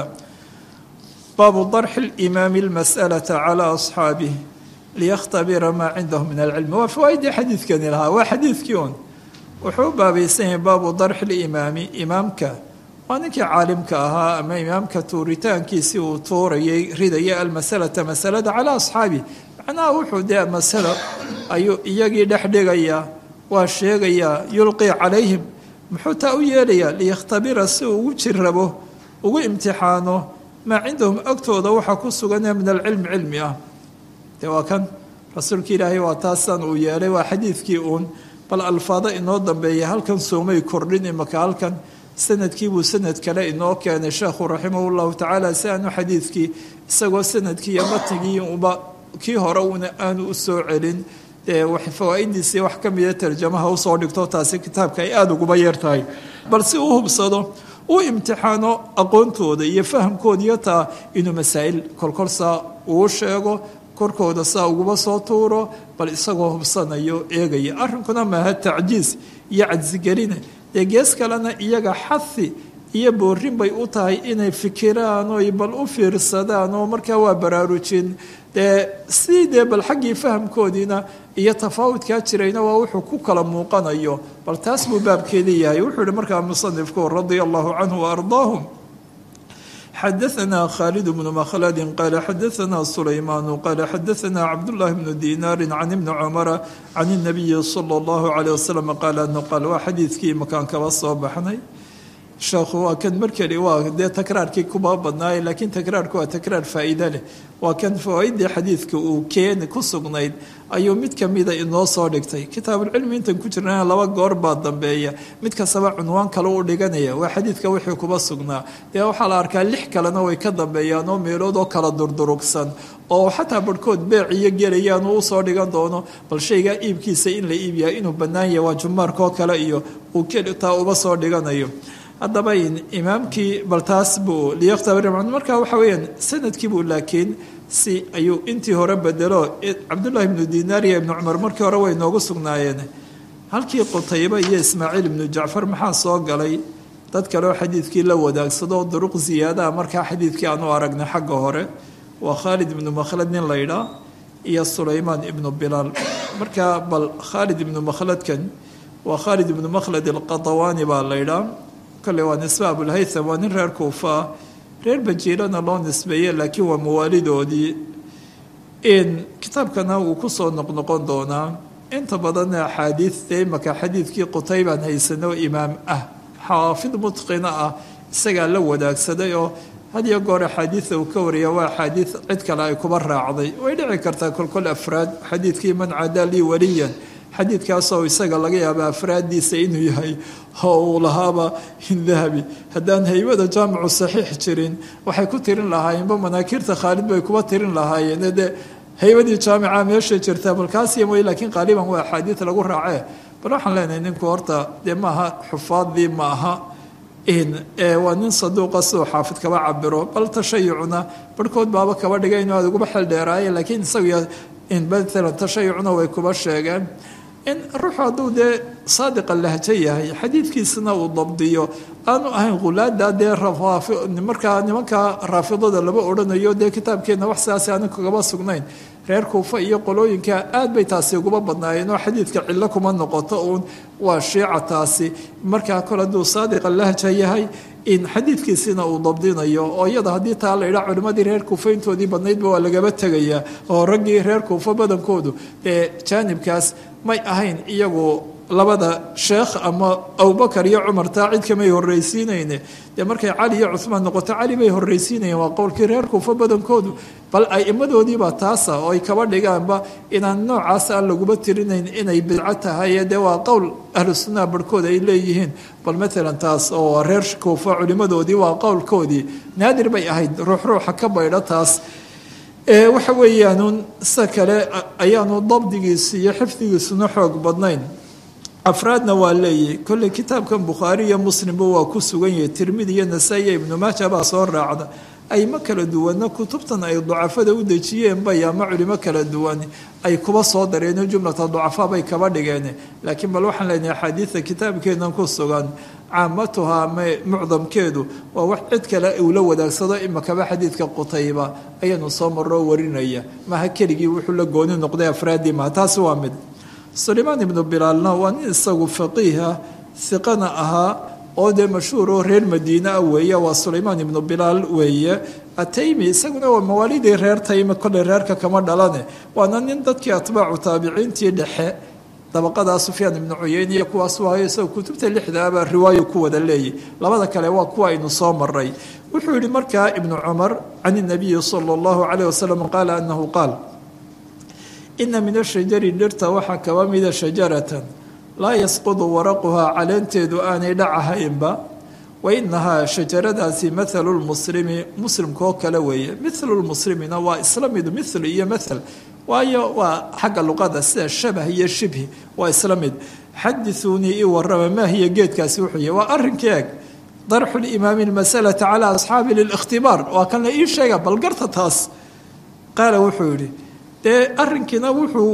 baabu darxi limaami lmas'alata calaa asxaabih liyakhtabira maa cindahu min alcilmi waa fawaaidii xadiidkani lahaa waa xadiidkii un wuxuu u baabaysan yahay baabu darxi limaami imaamka waa ninkii caalimka ahaa ama imaamka tuuritaankiisii uu tuurayay ridaya almasalata masalada calaa asxaabih macnaha wuxuu dee masalo ayuu iyagii dhex dhigayaa waa sheegayaa yulqii calayhim muxuu taa u yeelayaa liyakhtabira si uu ugu jirrabo ugu imtixaano maa cindahum agtooda waxaa ku suganee min alcilmi cilmi ah dee waa kan rasuulka ilaahay waa taasaan uu yeelay waa xadiidkii uun bal alfaado inoo dambeeya halkan soomay kordhin imaka halkan sanadkiibuu sanad kale inoo keenay sheekhu raximahu llahu tacaala si aanu xadiidkii isagoo sanadkii iyo matnigii uba kii hore una aanu u soo celin dee fawaa'idiisii wax ka mida tarjamaha usoo dhigto taasi kitaabka ay aada uguba yeer tahay bal si uu hubsado uu imtixaano aqoontooda iyo fahamkooda iyo taa inuu masaa'il kolkol saa uu sheego korkooda saa uguba soo tuuro bal isagoo hubsanayo eegaya arrinkuna maaha tacjiis iyo cadsigeline dee gees kalena iyaga xahi iyo boorin bay u tahay inay fikiraan oy bal u fiirsadaan oo markaa waa baraarujin dee sidii dee bal xaggii fahamkoodiina iyo tafaawudkaa jirayna waa wuxuu ku kala muuqanayo bal taas buu baabkeedii yahay wuxuu yihi markaa musanifku radia allahu canhu waardaahum xadaثna khaalid bnu makhladi qaala xadaثna sulaymaanu qaala xadaثna cabdullahi bnu dinaari can ibni cumara can الnabiyi salى اllahu عalيه wasalam qaala anu qaal waa xadiidkii makaan kaba soo baxnay sheekhu waa kan markeli waa dee takraarkii kuba badnaay laakiin takraarku waa takraar faa'iide leh waa kan fawaaidii xadiidka uu keeni ku sugnayd ayuu mid kamida inoo soo dhigtay kitaabulcilmi intan ku jirnana laba goor baa dambeeya mid kastaba cunwaan kale u dhiganaya waa xadiidka wixii kuba sugnaa dee waxaa la arkaa lix kalena way ka dambeeyaan oo meelood oo kala durdurugsan oo xataa barhkood beec iyo gelayaan uu usoo dhigan doono bal shaygaa iibkiisa in la iibyahay inuu bannaan yahay waa jumaarkoo kale iyo uu taa uba soo dhiganayo haddaba imaamkii bal taas buu liyakhtabir marka waxa weeyaan sanadkiibuu laakiin si ayuu intii hore bedelo cabdullahi ibnu dinaar iyo ibnu cumar markii hore way noogu sugnaayeen halkii qutayba iyo ismaaciil ibnu jacfar maxaa soo galay dad kale oo xadiidkii la wadaagsado duruq ziyaadaha markaa xadiidkii aanu aragnay xagga hore waa khaalid ibnu makhlad nin laydhaa iyo sulaymaan ibnu bilaal marka bal khaalid ibnu makhladkan waa khaalid ibnu makhlad alqatawaani baa laydhaa kale waa nisbe abulhaytham waa nin reer kuufa ah reer bajiirana loo nisbeeye laakiin waa mawaalidoodii kitaabkana wuu kusoo noqnoqon doonaa inta badanna axaadiidta imaka xadiidkii qutaybaan haysano imaam ah xaafid mutqina ah isagaa la wadaagsaday oo had iyo goor axaadiida uu ka wariya waa axaadiid cid kale ay kuba raacday way dhici kartaa kolkol afraad xadiidkii man cadaa lii waliyan xadiidkaasoo isaga laga yaaba afraaddiisa inuu yahay oo uu lahaaba dahabi haddaan haybada jaamicu saxiix jirin waxay ku tirin lahaayeenba manaakiirta khaalid bay kuba tirin lahaayeen dee haybadii jaamica meesha jirta balkaasiy mooy laakiin qaaliban waa axaadiid lagu raacee bal waxaan leenahay ninku horta dee maaha xufaaddii ma aha waa nin saduuqa siduu xaafid kaba cabiro bal tashayucna barhkood baaba kaba dhigay inuu aad uguba xel dheeraaye laakiin isagu maalan tashayucna way kuba sheegeen in ruuxu hadduu dee saadiqa lahjo yahay xadiidkiisana uu dabdiyo aanu ahayn khulaada dee markaa nimanka raafidada lama odhanayo dee kitaabkeenna wax sidaasi aanu kagaba sugnayn reer kuufa iyo qolooyinka aad bay taasi uguba badnaayeen oo xadiidka cillo kuma noqoto uun waa shiica taasi markaa kole hadduu saadiqa lahja yahay in xadiidkiisina uu dabdinayo oo iyada haddii taa la idhaa culimmadii reer kuufa intoodii badnaydba waa lagaba tegayaa oo raggii reer kuufa badankoodu ee jaanibkaas may ahayn iyagu labada sheekh ama abubakar iyo cumar taa cid kamay horreysiinayne dee markay cali iyo cuhmaan noqoto cali bay horreysiinayeen waa qowlkii reer kuufa badankoodu bal aimadoodiibaa taasa oo ay kaba dhigaanba inaan noocaas aan laguma tirinayn inay bidco tahay dee waa qowl ahlu sunnaha barhkood ay leeyihiin bal maalan taas oo reer kuufa culimadoodii waa qowlkoodii naadir bay ahayd ruux ruuxa ka baydho taas waxa weeyaanun sida kale ayaanu dabdigiisu iyo xifdigiisuna xoog badnayn afraadna waa leeyahy kolley kitaabkan bukhaari iyo muslimba waa ku sugan yahay tirmidi iyo nasaa-i iyo ibnu maaja baa soo raacda ayma kala duwanna kutubtan ay ducafada u dejiyeen bay ama culimo kala duwan ay kuba soo dareeno jumlata ducafaa bay kaba dhigeen laakiin bal waxaan leenahay axaadiida kitaabkeenan ku sugan caamatuha ama mucdamkeedu waa wax cid kale uu la wadaagsado imakaba xadiidka qutayba ayaanu soo maroo warinaya maha keligii wuxuu la gooni noqday afraadii maha taasi waa mid sulaymaan ibnu bilaalna waa nin isagu faqiiha hiqana ahaa oo dee mashhuur oo reer madiine ah weeye waa sulaymaan ibnu bilaal weeye ataymi isaguna waa mawaalidii reer taymi kolley reerka kama dhalane waana nin dadkii atbaacu taabiciintii dhexe dabaqadaa sufyaan ibnu cuyeyne iyo kuwaas waayo isagoo kutubta lixdaabaa riwaayo ku wada leeyay labada kale waa kuwa aynu soo maray wuxuu yihi markaa ibnu cumar can inabiyi sala allahu calayh wasalam qaala anahu qaal ina min ashajari dhirta waxaa kaba mida shajaratan laa yasqudu waraquhaa caleenteedu aanay dhacahaynba wa inahaa shajaradaasi mathalu lmuslimi muslimkaoo kale weeye mithlu lmuslimina waa isla mid mithlu iyo mathal waayo waa xagga luqada sida shabah iyo shibhi waa isla mid xadithuunii ii warama maa hiya geedkaasi wuxuu yahy waa arrinkii eg darxu limaami lmasalata calaa asxaabi lilikhtibaar waa kan la ii sheega balgarta taas qaala wuxuu yihi dee arrinkiina wuxuu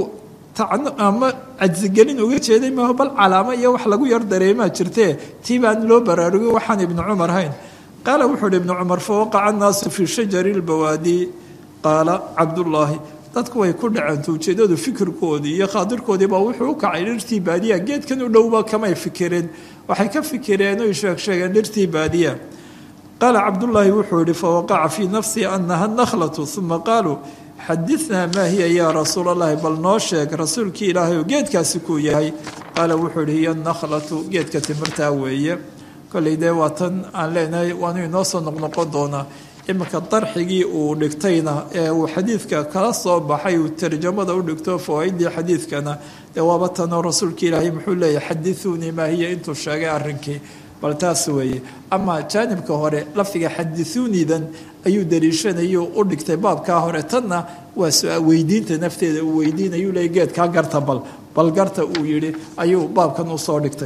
ama cajsigelin uga jeeday maaho bal calaamo iyo wax lagu yar dareemaa jirtee tii baan loo baraarugin waxaan ibnu cumar hayn qaala wuxuu uhi ibnu cumar fawaqaca annaasu fii shajari lbawaadi qaala cabdullaahi dadku way ku dhaceen ujeedadu fikirkoodii iyo khaadirkoodiiba wuxuu u kacay dhirtii baadiya geedkan u dhowba kamay fikireen waxay ka fikireen oy sheegsheegeen dhirtii baadiya qaala cabdullaahi wuxuu yihi fawaqaca fii nafsii anaha nakhlatu uma qaaluu xadinaa maa hiya yaa rasuul allahi bal noo sheeg rasuulkii ilaahay oo geedkaasi kuu yahay qaala wuxuu ihi hiya nakhlatu geedka timirtaa weeye kolley dee waa tan aan leenahay waanu inoo soo noqnoqon doonaa iminka darxigii uu dhigtayna ee uu xadiidka kala soo baxay uu tarjamada u dhigto fawaaidii xadiidkana dee waaba tanoo rasuulka ilaahay muxuu leeyahay xadiuunii maa hiya intuu sheegay arrinkii bal taas weeye ama jaanibka hore lafdiga xadiuunidan ayuu daliishanayu u dhigtay baabkaa hore tanna waa weydiinta nafteeda uu weydiinayuu leey geedkaa garta bal bal garta uu yihi ayuu baabkan usoo dhigtay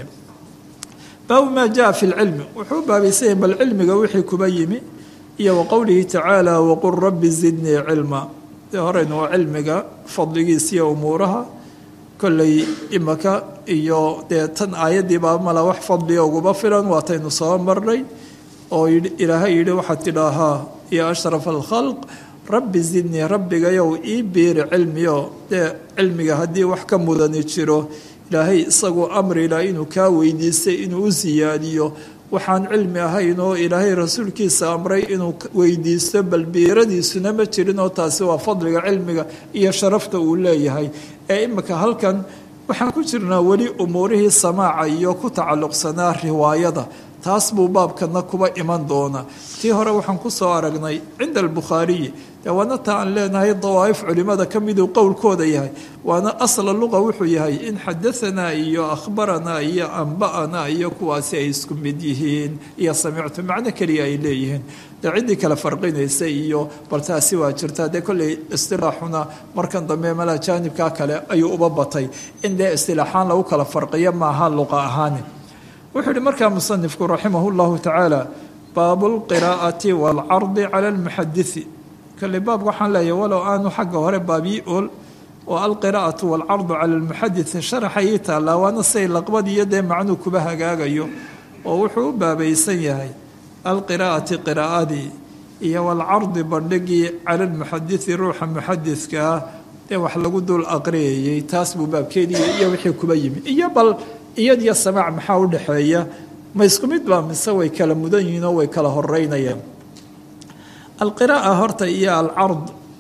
baabu maa jaa fi lcilmi wuxuu baabaysanya bal cilmiga wixii kuba yimi iyo wa qowlihi tacaala waqul rabbi zidnii cilma dee horeynu waa cilmiga fadligiisiiyo umuuraha kolley imaka iyo dee tan aayaddiibaa mala wax fadliga uguba filan waataynu soo marnay oo ilaahay yidhi waxaad tidhaahaa ya ashraf alkhalq rabbi zidnii rabbigayow ii biiri cilmiyo dee cilmiga haddii wax ka mudani jiro ilaahay isagu amrila inuu kaa weydiistay inuu u siyaadiyo waxaan cilmi ahayn oo ilaahay rasuulkiisa amray inuu weydiisto balbiiradiisuna ma jirin oo taasi waa fadliga cilmiga iyo sharafta uu leeyahay ee imika halkan waxaan ku jirnaa weli umuurihii samaaca iyo ku tacalluqsanaa riwaayada taas buu baabkana kuba iman doona tii hore waxaan ku soo aragnay cinda albukhaariyi dee waana ta aan leenahay dawaa'if culimada ka miduu qowlkooda yahay waana asla luqa wuxuu yahay in xadaanaa iyo akhbaranaa iyo amba'anaa iyo kuwaasi ay isku mid yihiin iyo samictu macno keliya ay leeyihiin dee ciddii kale farqinaysa iyo bal taasi waa jirtaa dee kolley istilaaxuna markan dambe mala jaanibkaa kale ayuu uba batay in dee istilaaxaan lagu kala farqiyo maaha luqa ahaani wuxuu yihi markaa musanifku raximah llahu tacaala baabu lqiraa'ati waalcardi cala almuxadisi kale baab waxaan leeyahay walow aanu xagga hore baabii ool oo alqiraa'atu waalcardu cala almuxadisi sharaxa ii taallaa waana say laqbad iyo dee macnuu kuba hagaagayo oo wuxuu u baabaysan yahay alqiraa'ati qiraa'adii iyo waalcardi bandhigii cala almuxadisi ruuxa muxadiska ah dee wax lagu dul aqriyayay taas buu baabkeedii iyo wixii kuba yimi iyo bal iyadiyo samaac maxaa u dhexeeya ma isku mid baa mise way kala mudan yihiin oo way kala horeynayaan alqiraa'a horta iyo alcard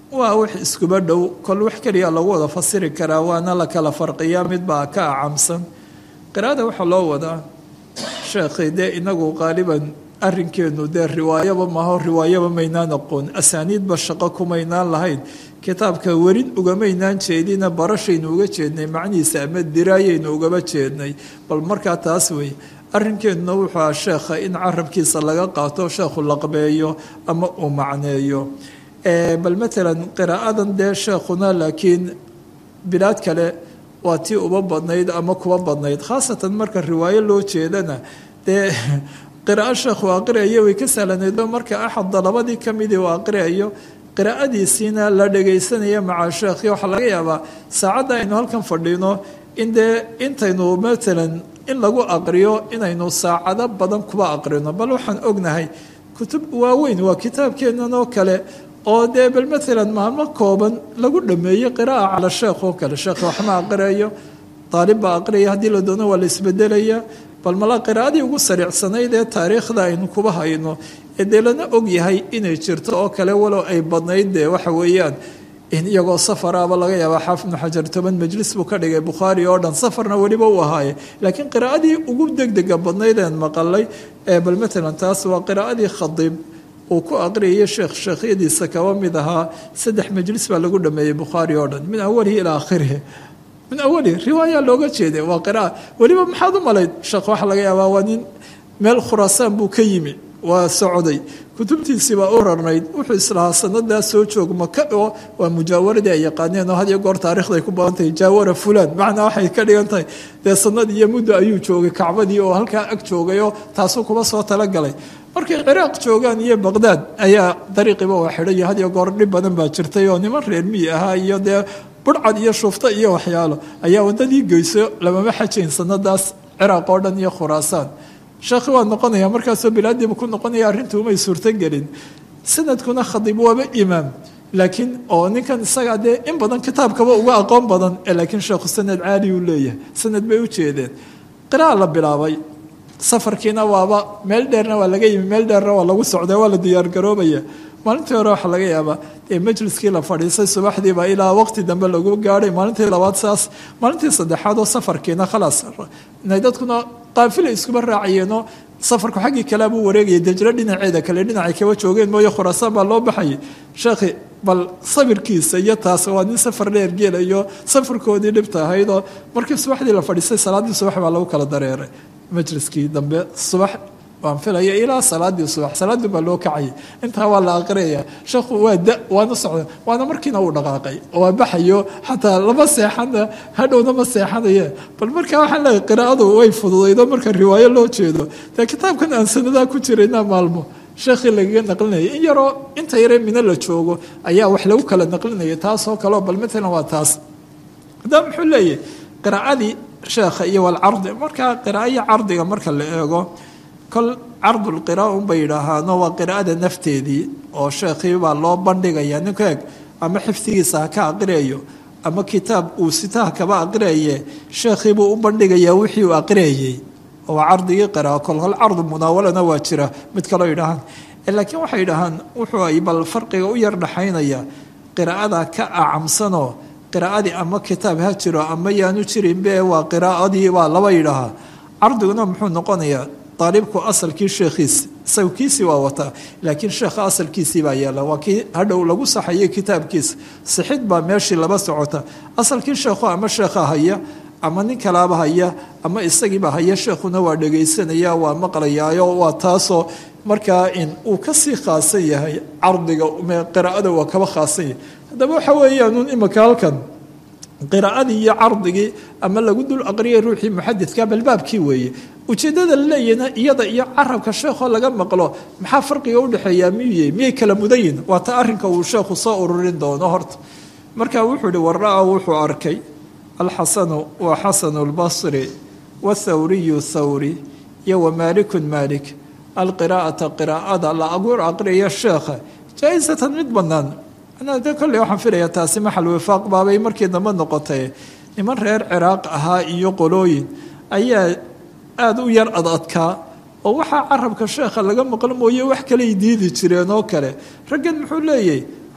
waa wax iskuba dhow kol wax keliya lagu wada fasiri karaa waana la kala farqiyaa midbaa ka acamsan qiraa'ada waxaa loo wadaa sheekhay dee inagu qaaliban arrinkeenu dee riwaayaba maaho riwaayaba maynaan aqoon asaaniidba shaqo kumaynaan lahayn kitaabka werin ugamaynaan jeedina barashaynu uga jeednay macnihiisa ama diraayaynu ugaba jeednay bal markaa taas wey arrinkeenuna wuxuu aha sheekha in carabkiisa laga qaato sheekhu laqbeeyo ama uu macneeyo bal matalan qiraa'adan dee sheekhuna laakiin bilaad kale waa tii uba badnayd ama kuba badnayd khaasatan marka riwaayo loo jeedana dee qiraa'o sheekhu aqriayo way ka sahlanaydoo marka axadda labadii ka midii uu aqriayo qiraa'adiisiina la dhagaysanaya maca sheekhi waxaa laga yaabaa saacadda aynu halkan fadhino in dee intaynu matalan in lagu aqriyo inaynu saacado badan kuba aqrino bal waxaan ognahay kutub waaweyn waa kitaabkeennan oo kale oo dee bal matalan maalmo kooban lagu dhameeyey qiraa'a cala sheekh oo kale sheekh waxma aqriayo daalib baa aqriyaya haddii la doono waa la isbedelaya bal mala qiraa'adii ugu sariicsanayd ee taariikhda aynu kuba hayno ee dee lana og yahay inay jirto oo kale walow ay badnayd dee waxa weeyaan in iyagoo safaraaba laga yaabaa xaafid ibnu xajar toban majlis buu ka dhigay bukhaari oo dhan safarna weliba u ahaaye laakiin qiraa'adii ugu degdega badnayd een maqalay ee bal matalan taas waa qiraa'adii khadiib uu ku aqriyaya sheekh sheekhyadiisa kaba mid ahaa saddex majlis baa lagu dhameeyey bukhaari oo dhan min awalihi ilaa aakhirihi min awalihi riwaaya looga jeeday waa qira'a weliba maxaad u malayd sheekh waxaa laga yaabaa waa nin meel khuraasaan buu ka yimi waa socday kutubtiisii baa u rarnayd wuxuu islahaa sanadaas soo joog maka oo waa mujaawaradii ay yaqaaneen oo had iyo goor taarikhday ku badan tahay jaawara fulaan macnaa waxay ka dhigan tahay dee sanad iyo muddo ayuu joogay kacbadii oo halkaa ag joogayoo taasuu kuba soo talagalay markay ciraaq joogaan iyo baqdaad ayaa dariiqiiba waa xidhay had iyo goor dhib badan baa jirtay oo niman reer miyi ahaa iyo dee burcad iyo shufto iyo waxyaalo ayaa waddadii geyso lamama xajayn sanadaas ciraaq oo dhan iyo khuraasaan sheekhi waa noqonaya markaasoo bilaadiiba ku noqonaya arrintu umay suurtogelin sanadkuna khadiib waaba imaam laakiin oo ninkan isagaa dee in badan kitaabkaba uga aqoon badan laakiin sheekhu sanad caali uu leeyahay sanad bay u jeedeen qira'a la bilaabay safarkiina waaba meel dheerna waa laga yimi meel dheerna waa lagu socda waa la diyaargaroobaya maalintii hore waxaa laga yaabaa dee majliskii la fadhiisay subaxdiiba ilaa waqti dambe lagu gaadhay maalintii labaad saas maalintii saddexaad oo safarkiina khalaas inay dadkuna qaafila iskuba raacayeenoo safarku xaggii kalea buu wareegayay dejro dhinaceeda kale dhinacay kaba joogeen mooye khuraasaan baa loo baxayay sheekhi bal sabirkiisa iyo taas waa nin safar dheer geelayo safarkoodii dhibta ahaydoo markii subaxdii la fadhiistay salaaddii subax baa lagu kala dareeray majliskii dambe subax waan filaya ilaa salaadii subax salaadii baa loo kacayay intaa waa la aqriyaya sheekhu waa da waana socda waana markiina uu dhaqaaqay waa baxayo xataa lama seexana hadhowna ma seexanaye bal markaa waxaan leeyahay qiraa'adu way fududaydo marka riwaayo loo jeedo dee kitaabkan aan sanadaa ku jirayna maalmo sheekhii lagaga naqlinaya in yaroo inta yaree mino la joogo ayaa wax lagu kala naqlinaya taasoo kaleo bal matalan waa taas haddaba muxuu leeyahay qiraa'adii sheekha iyo walcardi markaa qiraa'aiyo cardiga marka la eego kol cardulqiraa unbay yidhaahaano waa qiraa'ada nafteedii oo sheekhii baa loo bandhigaya ninku eeg ama xifdigiisa ha ka aqriyayo ama kitaab uu sitaha kaba aqriyaye sheekhiibuu u bandhigayaa wixii uu aqriyayey waa cardigii qiraa kolkol cardu munaawalana waa jira mid kaloo yidhaahaan laakiin waxay yidhaahaan wuxuu ay bal farqiga u yar dhaxaynaya qiraa'ada ka acamsanoo qiraa'adii ama kitaab ha jiro ama yaanu jirinbe waa qiraa'adii baa laba yidhaahaa cardiguna muxuu noqonayaa aalibku asalkii sheekhiisi sawkiisii waa wataa laakiin sheekha asalkiisii baa yaala waa kii hadhow lagu saxayay kitaabkiisa sixid baa meeshii laba socota asalkii sheekhu ama sheekha haya ama nin kalaaba haya ama isagiiba haya sheekhuna waa dhegaysanaya waa maqlayaayo waa taasoo markaa in uu kasii khaasan yahay cardiga qiraa'ada waa kaba khaasan yahay haddaba waxa weeyaan imika halkan qiraa'adii iyo cardigii ama lagu dul aqriyay ruuxii muxadidka balbaabkii weeye ujeeddada la leeyahna iyada iyo carabka sheekhoo laga maqlo maxaa farqiga udhexeeyaa miyuye miyay kala mudayin waa ta arrinka uu sheekhu soo ururin doono horta marka wuxuu ihi wara-a wuxuu arkay alxasanu waa xasanu lbasri wathawriyu thawri iyo wamaalikun maalik alqiraa'ata qiraa'ada la aguur aqriya sheekha jaa-isatan mid bannaan de kolley waxaan filayaa taasi maxal wifaaq baabay markii dambe noqotay niman reer ciraaq ahaa iyo qolooyin ayaa aada u yar ad adkaa oo waxaa carabka sheekha laga maqlo mooye wax kaley diidi jireen oo kale raggan muxuu leeyahy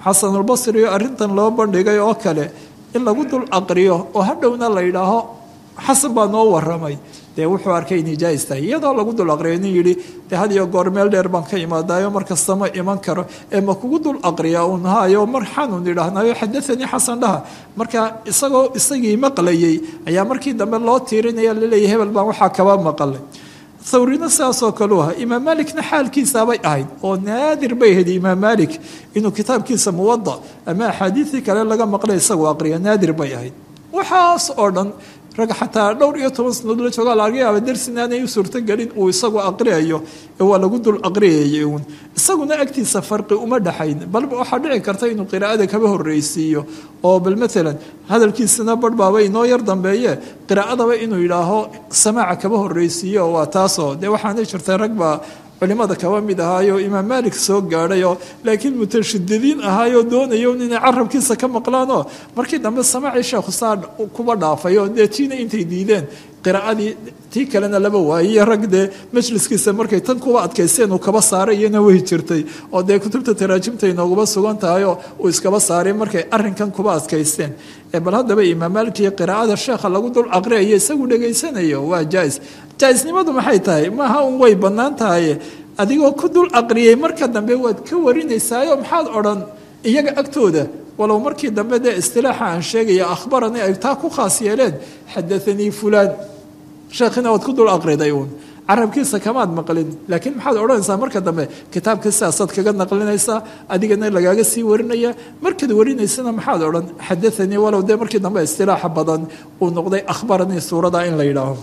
xasanulbasri arrintan loo bandhigay oo kale in lagu dul aqriyo oo hadhowna la yidhaaho xasan baa noo waramay dee wuxuu arkay inay jaais tahay iyadoo lagu dul aqriyo nin yidhi dee had iyo goor meel dheer baan ka imaadaayo mar kasta ma iman karo ee ma kugu dul aqriya uun haayo mar xanuun idhaahnayo xadaanii xasan dhaha marka isagoo isagii maqlayay ayaa markii dambe loo tiirinaya laleeyahy hebel baan waxaa kaba maqalay thawrina sidaasoo kaleu ahaa imaam malikna xaalkiisaabay ahayd oo naadir bay ahayd imaam malik inuu kitaabkiisa muwada ama axaadiisii kale laga maqlay isagoo aqriya naadir bay ahayd waxaas oo dhan rag xataa dhowr iyo toban sanadood la joogaa laga yaaba darsin aanay u suurtogelin uu isagu aqriyayo ee waa lagu dul aqriyayay uun isaguna agtiisa farqi uma dhaxayn balba waxaa dhici karta inuu qiraa'ada kaba horreysiiyo oo bal maalan hadalkiisana barhbaaba inoo yar dambeeye qiraa'adaba inuu yidhaaho samaaca kaba horreysiiyo waa taasoo dee waxaanay jirtay rag baa culimada kaba mid ahaayo imaam maalik soo gaadhayoo laakiin mutashadidiin ahaayoo doonayo inay carabkiisa ka maqlaanoo markii dambe samaacii sheekhu saa kuba dhaafayo dee tiina intay diideen qiraa'adii tii kalena laba waayiyo rag dee majliskiisa markay tan kuba adkaysteen uu kaba saaray iyana way jirtay oo dee kutubta taraajimta inooguba sugan tahayoo uu iskaba saaray markay arrinkan kuba adkaysteen bal haddaba imaam maalik iyo qiraa'ada sheekha lagu dul aqriyayo isagu dhegaysanayo waa jaais jaaisnimadu maxay tahay maaha un way bannaan tahay adigoo ku dul aqriyay marka dambe waad ka warinaysaayo maxaad odhan iyaga agtooda walow markii dambe dee istilaaxa aan sheegaya akhbarani ay taa ku khaas yeeleen xadaanii fulaan sheekhina waad ku dul aqriday uun carabkiisa kamaad maqlin laakiin maxaad odhanaysaa marka dambe kitaabka sidaasaad kaga naqlinaysaa adigana lagaaga sii warinaya markaad warinaysana maxaad odhan xadaanii walow dee markii dambe istilaaxa badan uu noqday akhbaranii suurada in la yidhaaho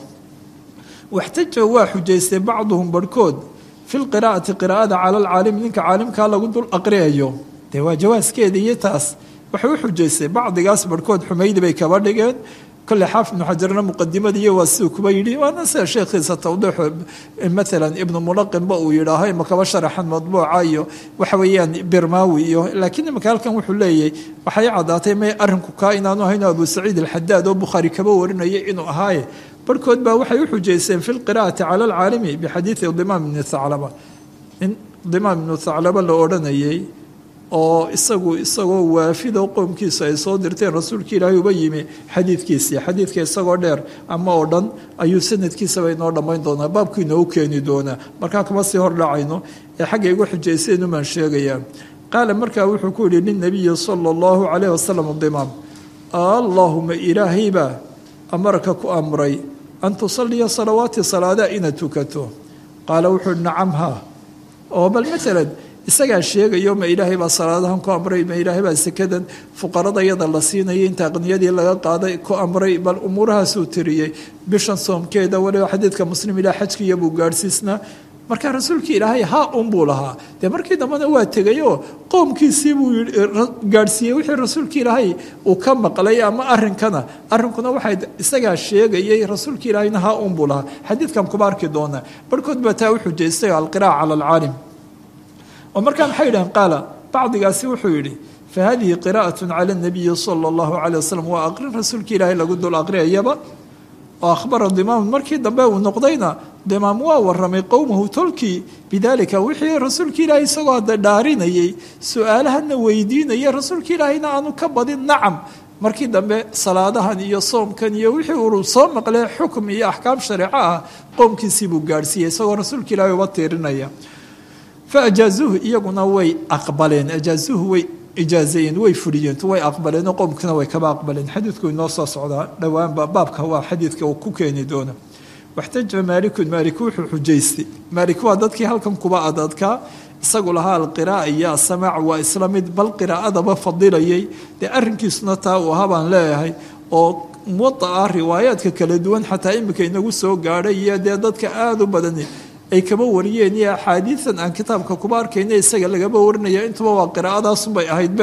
waxtaja waa xujaystay bacduhum barhkood fi lqiraa'ati qiraa'ada cala alcaalim ninka caalimkaa lagu dul aqriyayo dee waa jawaaskeeda iyo taas waxay u xujaystay bacdigaas barhkood xumaydi bay kaba dhigeen kole xaafid ibnu xajarna muqadimadiiyo waa siduu kuba yidhi waana sida sheekhiisa tawdiixu maalan ibnu mulaqinba uu yidhaaho ima kaba sharaxan madbuuca iyo waxa weeyaan birmaawi iyo laakiin imika halkan wuxuu leeyahy waxay caddaatay may arrinku kaa inaanu ahayn abu saciid alxadaad oo bukhaari kaba warinaya inuu ahaaye barhkood baa waxay u xujaysteen fi lqiraa'ati cala alcaalimi bixadiidi dimaam ibni thaclaba in dimaam ibnu thaclaba la odhanayay oo isagu isagoo waafido qoomkiisa ay soo dirteen rasuulka ilaahay uba yimi xadiidkiisii xadiidka isagoo dheer ama oo dhan ayuu sanadkiisaba inoo dhammayn doonaa baabku inoogu keeni doonaa markaa kama sii hordhacayno ee xagga igu xujayseen umaan sheegayaa qaala markaa wuxuu ku yihi lilnabiyi sala allahu calayh wasalam dimaam allaahuma ilaahaybaa amarka ku amray an tusaliya salawaati salaadaha inaad tukato qaala wuxuu hi nacam haa oo bal maalan isagaa sheegayo ma ilaahay baa salaadahan ku amray ma ilaahay baa sekadan fuqarada yada la siinaya inta aqniyadii laga qaaday ku amray bal umuurahaasuu tiriyey bishan soomkeeda waliba xadiidka muslim ilaa xajkiiya buu gaadhsiisnaa markaa rasuulkii ilaahay haa un buu lahaa dee markii dambena waa tegayoo qoomkiisii buu gaadhsiiyey wixii rasuulkii ilaahay uu ka maqlay ama arinkana arrinkuna waxay isagaa sheegayay rasuulkii ilaahayna haa un buu lahaa xadiidkan kuba arki doonaa barhkood baa taa u xujaystay alqiraa'a cala alcaalim oo markaa maxay yidhahen qaala bacdigaasi wuxuu yidhi fa hadihi qiraa'at cala nabiyi sala allahu calay wasalam waa aqrin rasuulkii ilaahay lagu dul aqriyayaba oo akhbara dimaam markii dambe uu noqdayna dimaam waa waramay qowmahu tolkii bidaalika wixii rasuulkii ilaahay isagoo hadda dhaarinayay su-aalahana weydiinaya rasuulkii ilaahayna aanu ka badin nacam markii dambe salaadahan iyo soomkan iyo wixii uu soo maqlee xukm iyo axkaam shareeco ah qoomkiisii buu gaadhsiiyey isagoo rasuulka ilaahay uba tiirinaya fa ajaazuuhu iyaguna way aqbaleen ajaazuuhu way ijaazayeen way fuliyeen way aqbaleenoo qowmkana way kaba aqbaleen xadiidku inoo soo socdaa dhowaanba baabka waa xadiidka uu ku keeni doona waxtaja maalikun maalik wuxuu xujaystay maalik waa dadkii halkan kuba adadkaa isagu lahaa alqiraa'a iyo asamaac waa isla mid bal qiraa'adaba fadilayay dee arrinkiisuna taa uu ahaa baan leeyahay oo muwada'a riwaayaadka kala duwan xataa imika inagu soo gaadhay iyo dee dadka aada u badani ay kaba wariyeen iyo axaadiidan aan kitaabka kuba arkayna isaga lagaba warinaya intuba waa qiraa'adaasunbay ahaydbe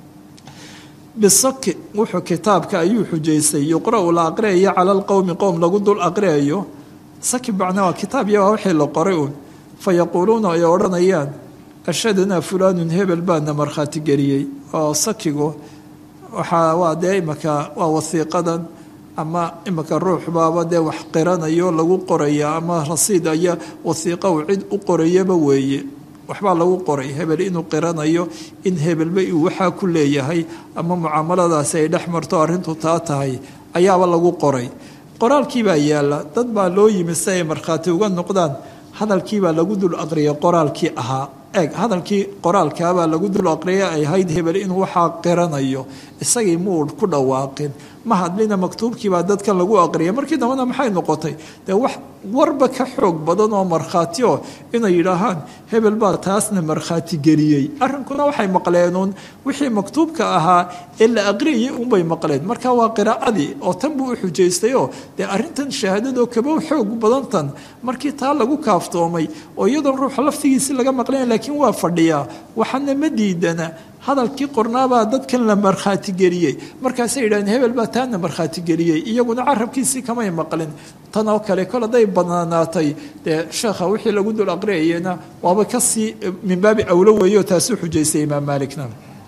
bisaki wuxuu kitaabka ayuu xujaystay yuqra-u la aqriyayo cala alqowmi qowm lagu dul aqriyayo saki bacna waa kitaab iyo waa wixii la qoray uun fa yaquuluuna ay odhanayaan ashhadanaa fulaanun hebel baana markhaati geliyey oo sakigu waxaa waa dee imaka waa wasiiqadan ama imika ruux baaba dee wax qiranayo lagu qoraya ama rasiid aya wasiiqa uu cid u qorayaba weeye waxbaa lagu qoray hebel inuu qiranayo in hebelba uu waxaa ku leeyahay ama mucaamaladaasi ay dhex marto arrintu taa tahay ayaaba lagu qoray qoraalkiibaa yaalla dad baa loo yimi si ay markhaati uga noqdaan hadalkiibaa lagu dul aqriyay qoraalkii ahaa eeg hadalkii qoraalkaabaa lagu dul aqriyay ay ahayd hebel inuu waxaa qiranayo isagii muu ku dhawaaqin ma hadlina maktuubkiibaa dadkan lagu aqriyay markii dambena maxay noqotay dee wax warba ka xoog badan oo markhaati o inay yidhaahaan hebel baa taasna markhaati geliyey arrinkuna waxay maqleenuun wixii maktuubka ahaa ee la aqriyayay unbay maqleen marka waa qiraa'adii oo tan buu u xujaystayoo dee arrintan shahaadadoo kaba xoog badantan markii taa lagu kaaftoomay oo iyadoon ruuxa laftigiisi laga maqlaya laakiin waa fadhiyaa waxaana ma diidana hadalkii qornaabaa dadkan la markhaati geliyey markaasay yidhahdeen hebel baa taana markhaati geliyey iyaguna carabkiisii kamay maqlin tan oo kale kol hadday banaanaatay dee sheekha wixii lagu dul aqriyayena waaba kasii min baabi awlo weeyo taasuu xujaystay imaam maalikna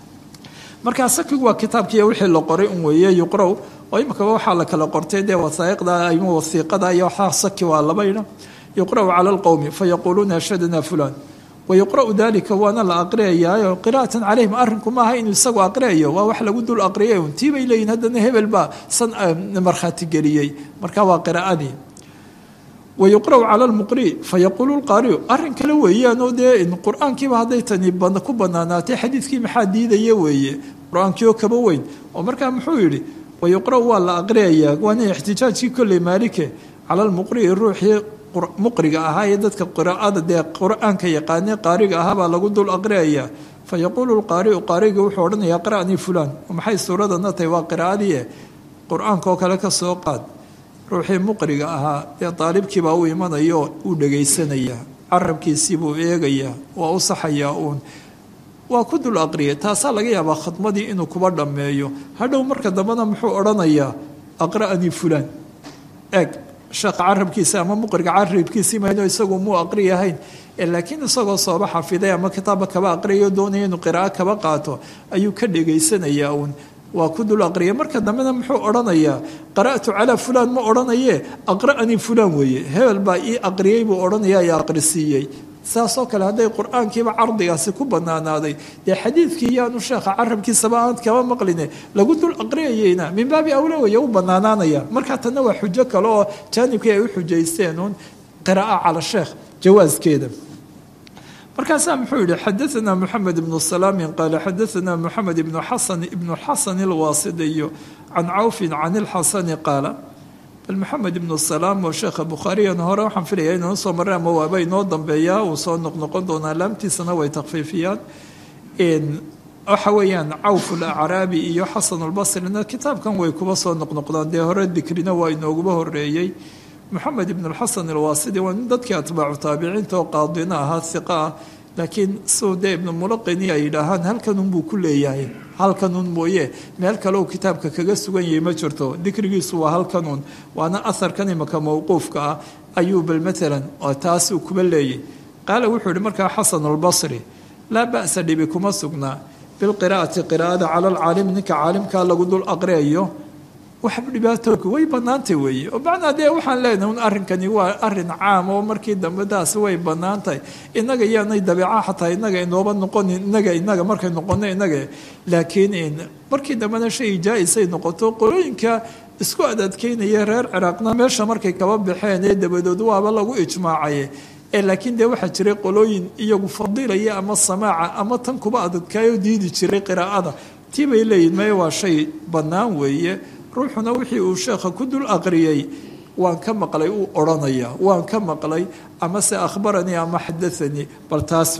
markaa sakigu waa kitaabkiiyo wixii la qoray un weeye yuqrow oo imikaba waxaa la kala qortay dee wasaa'iqda ama wasiiqada iyo waxaa saki waa labayna yuqra'u cala alqowmi fayaquuluuna ashhadana fulan wayuqra'u dalika waana la aqriyayaayo qira'atan calayhim arrinku maaha inuu isagu aqriyayo waa wax lagu dul aqriyay un tii bay leeyihin haddana hebel baa san markhaati geliyey marka waa qiraa'adii wayuqra'u cala lmuqri fayaquulu lqaariyu arrin kale weeyaanoo dee qur-aankiiba hadday tani ku banaanaatay xadiidkii maxaa diidaya weeye qur-aankii oo kaba weyn oo markaa muxuu yidhi wayuqra'u waa la aqriyayaa waana ixtijaajkii kolley maalike cala lmuqri'i ruuxii muqriga ahaa ee dadka qiraa'ada dee qur-aanka yaqaanee qaariga ahaa baa lagu dul aqriyayaa fa yaquulu lqaari'u qaariga wuxuu odhanayaa qira'nii fulaan maxay suuradana tahay waa qiraa'adii qur-aanka oo kale ka soo qaad ruuxii muqriga ahaa dee daalibkiibaa u imanaya oo uu dhagaysanayaa carabkiisii buu eegayaa waa u saxayaa uun waa ku dul aqriyay taasaa laga yaabaa khadmadii inuu kuba dhammeeyo hadhow marka dambena muxuu odhanayaa aqra'nii fulaan eeg sheekha carabkiisa ama muqriga carabkiisii mayno isagu muu aqriyahayn laakiin isagoo sooba xafiday ama kitaabba kaba aqriyayo doonaya inuu qiraa'o kaba qaato ayuu ka dhegaysanayaa uun waa ku dul aqriya marka dambena muxuu odhanayaa qara'tu calaa fulaan ma odhanayee aqra'anii fulaan weeye hebel baa ii aqriyey buu odhanayaa i aqrisiiyey saasoo kale hadday qur-aankiiba cardigaasi ku banaanaaday dee xadiidkii yaanu sheekha carabkiisaba aan kaba maqline lagu dul aqriyayeyna min baabi awla weeye u banaanaanaya markaa tanna waa xujo kale oo jaanibkii ay u xujaysteen uun qiraa'a cala sheekh jawaaskeeda markaasaa muxuu yihi xadaanaa moxamed ibnu salaamin qaala xadaanaa moxamed ibnu xasan ibnu xasan ilwaasidiyo can cawfin can ilxasani qaala bal maxamed ibnu salaam oo sheekha bukhaariyan hore waxaan filaya inuu soo marray ama waaba inoo dambeeyaa uu soo noqnoqon doonaa laamtiisana way takfiifiyaan waxa weeyaan cawf alacraabi iyo xasan albasrina kitaabkan way kuba soo noqnoqdaan dee hore dikrina waa inooguba horeeyey moxamed ibn alxasan alwaasidi waa nin dadkii atbaacu taabiciinta oo qaadina ahaa hiqa ah laakiin suu dee ibnu mulaqini ay yidhaahaan halkanun buu ku leeyahay halkanun mooye meel kale uu kitaabka kaga sugan yahay ma jirto dikrigiisu waa halkanun waana aharkan imaka mowquufka ah ayuu bal maalan taas uu kuba leeyay qaala wuxuu yihi markaa xasan albasri laa ba'sa dhibi kuma sugnaa bilqiraa'ati qiraa'ada cala alcaalimi ninka caalimkaa lagu dul aqriyayo waxba dhibaatooka way banaantay weeye oo macnaa dee waxaan leenahay un arrinkani waa arrin caam oo markii dambe taasi way banaantahay inaga yaanay dabeeca xataa inaga inooba noqonin inaga inaga markay noqono inaga laakiin markii dambena shay jaa-isay noqoto qolooyinka isku adadkeynaya reer ciraaqna meesha markay kaba baxeen ee dabadood waaba lagu ijmaacaye laakiin dee waxaa jiray qolooyin iyagu fadilaya ama samaaca ama tan kuba adadkaayoo diidi jiray qiraa'ada tii bay leeyihin maya waa shay bannaan weeye ruuxuna wixii uu sheekha ku dul aqriyey waan ka maqlay uu odhanaya waan ka maqlay ama se akhbaranii ama xadaanii bal taas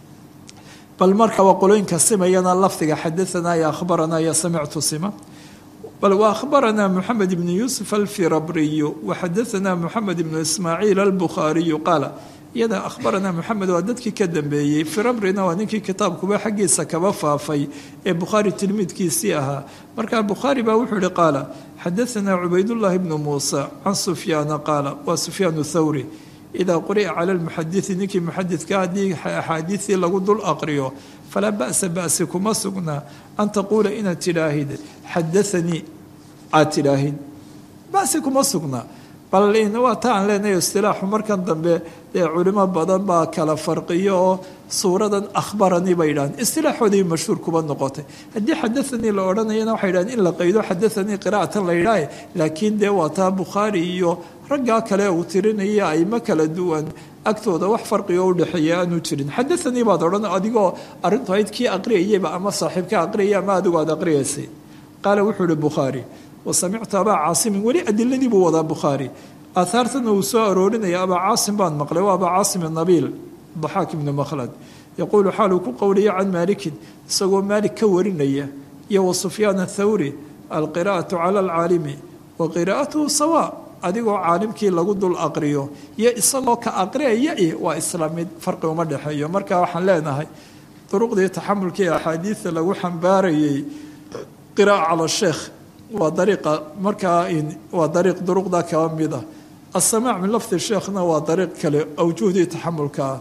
bal marka waa qolooyinka simayana lafdiga xadaanaa iyo akhbaranaa iyo samictu sima bal wa akhbaranaa moxamed ibnu yuusuf alfirabriyu waxadaanaa moxamed ibnu ismaaciil albukhaariyu qaala iyada akhbaranaa moxamed waa dadkii ka dambeeyey firabrina waa ninkii kitaabkuba xaggiisa kaba faafay ee bukhaari tilmiidkiisii ahaa marka bukhaari baa wuxuu ihi qaala xadaanaa cubaydullaahi bnu muusa can sufyaana qaala waa sufyaan thawri idaa quri'a cala lmuxadii ninkii muxadidka haddii axaadiisii lagu dul aqriyo falaa ba'sa ba'si kuma sugnaa an taquula inaad tidhaahid xadaanii aad tidhaahid ba'si kuma sugnaa bal waa ta aan leenahay istilaaxu markan dambe dee culimo badan baa kala farqiyo oo suuradan akhbaranii bay yidhahdeen istilaaxoodii mashhuur kuba noqotay haddii xadaanii la odhanayana waxay yidhahdeen in la qaydo xadaanii qiraa'atan la yidhaahe laakiin dee waa taa bukhaari iyo raggaa kale uu tirinaya aymo kala duwan agtooda wax farqigo udhexeeya aanu jirin xadaanii baad odhan adigoo arrintu ayd kii aqriyayaba ama saaxiibka aqriyaya ama adigu aad aqriyaysay qaala wuxuu ihi bukhaari wasamictu abaa caasimin weli adiladii buu wadaa bukhaari aahaartana uu soo aroorinaya abaa caasim baan maqlay waa abaa caasim nabiil daxaak ibnu makhlad yaquulu xaaluu ku qowliya can maalikin isagoo maalik ka warinaya iyo wa sufyaan athawri alqiraa'atu cala alcaalimi wa qiraa'atuhu sawa adigoo caalimkii lagu dul aqriyo iyo isagoo ka aqriyaya i waa isla mid farqi uma dhexeeyo marka waxaan leenahay duruqdii taxamulkii axaadiida lagu xambaarayay qiraa'a cala sheekh waa dariiqa markaa waa dariiq duruqda kaba mid ah asamaac min lafdi sheekhna waa dariiq kale awjuhdii taxamulka ah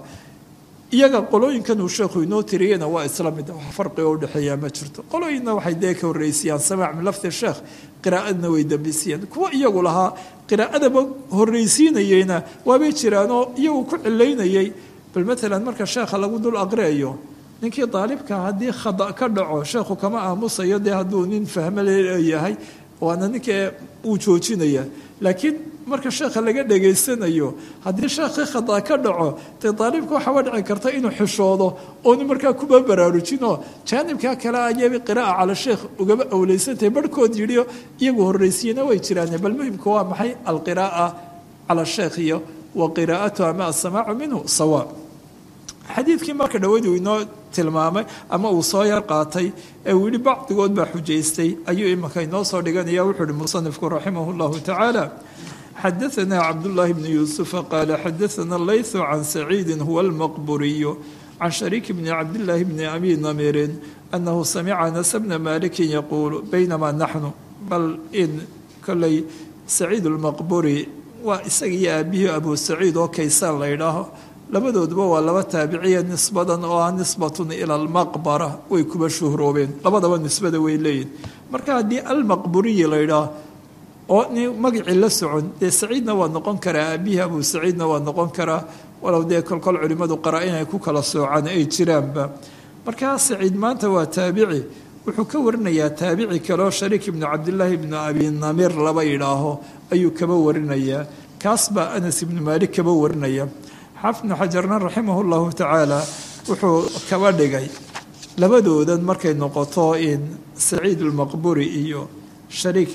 iyaga qolooyinkan uu sheekhu inoo tiriyena waa isla mid wax farqiga udhexeeyaa ma jirto qolooyinna waxay dee ka horreysiyaan samaac min lafdi sheekh qiraa'adna way dambisiyeen kuwa iyagu lahaa qiraa'adaba horreysiinayeyna waabay jiraanoo iyagu ku cilaynayay bal matalan marka sheekha lagu dul aqriayo ninkii daalibka haddii khada ka dhaco sheekhu kama aamusayo dee hadduu nin fahmo leeyahay waana ninka uu joojinaya laakiin marka sheekha laga dhegaysanayo haddii sheekhi khada ka dhaco dee daalibka waxaaba dhici karta inuu xishoodo oonu markaa kuba baraarujinoo jaanibkaa kale ayaba qiraa'a cala sheekh ugaba awleysantahay barhkood yidhi iyagu horreysiiyena way jiraan bal muhimka waa maxay alqiraa'a cala sheekh iyo wa qiraa'atu ama asamaacu minhu sawa xadiidkii marka dhawadu inoo tilmaamay ama uu soo yar qaatay ee uu yihi bacdigood baa xujaystay ayuu imanka inoo soo dhiganaya wuxuu uhi musanifku raximah llahu tacaala xadaanaa cabdullaahi bni yuusufa qaala xadaana laythu can saciidin huwa almaqburiyu can shariik bni cabdillaahi bni abi namirin anahu samica anas bna malikin yaquulu baynamaa naxnu bal in koley saciid almaqburi waa isaga iyo aabihii abu saciid oo kaysaan la ydhaaho labadooduba waa laba taabiciya nisbadan oo ah nisbatun ila almaqbara way kuba shuhroobeen labadaba nisbada way leeyihin marka haddii almaqburiyi la ydhaah oo nin magacii la socon dee saciidna waa noqon karaa aabihii abu saciidna waa noqon karaa walow dee kolkol culimmadu qara inay ku kala soocaan ay jiraanba markaa saciid maanta waa taabici wuxuu ka warinayaa taabici kaleo shariik ibnu cabdillaahi ibnu abi namir laba yidhaaho ayuu kaba warinayaa kaas baa anas ibnu maalik kaba warinaya xaafid ibnu xajarna raximah llahu tacaala wuxuu kaba dhigay labadoodan markay noqoto in saciid almaqburi iyo shariik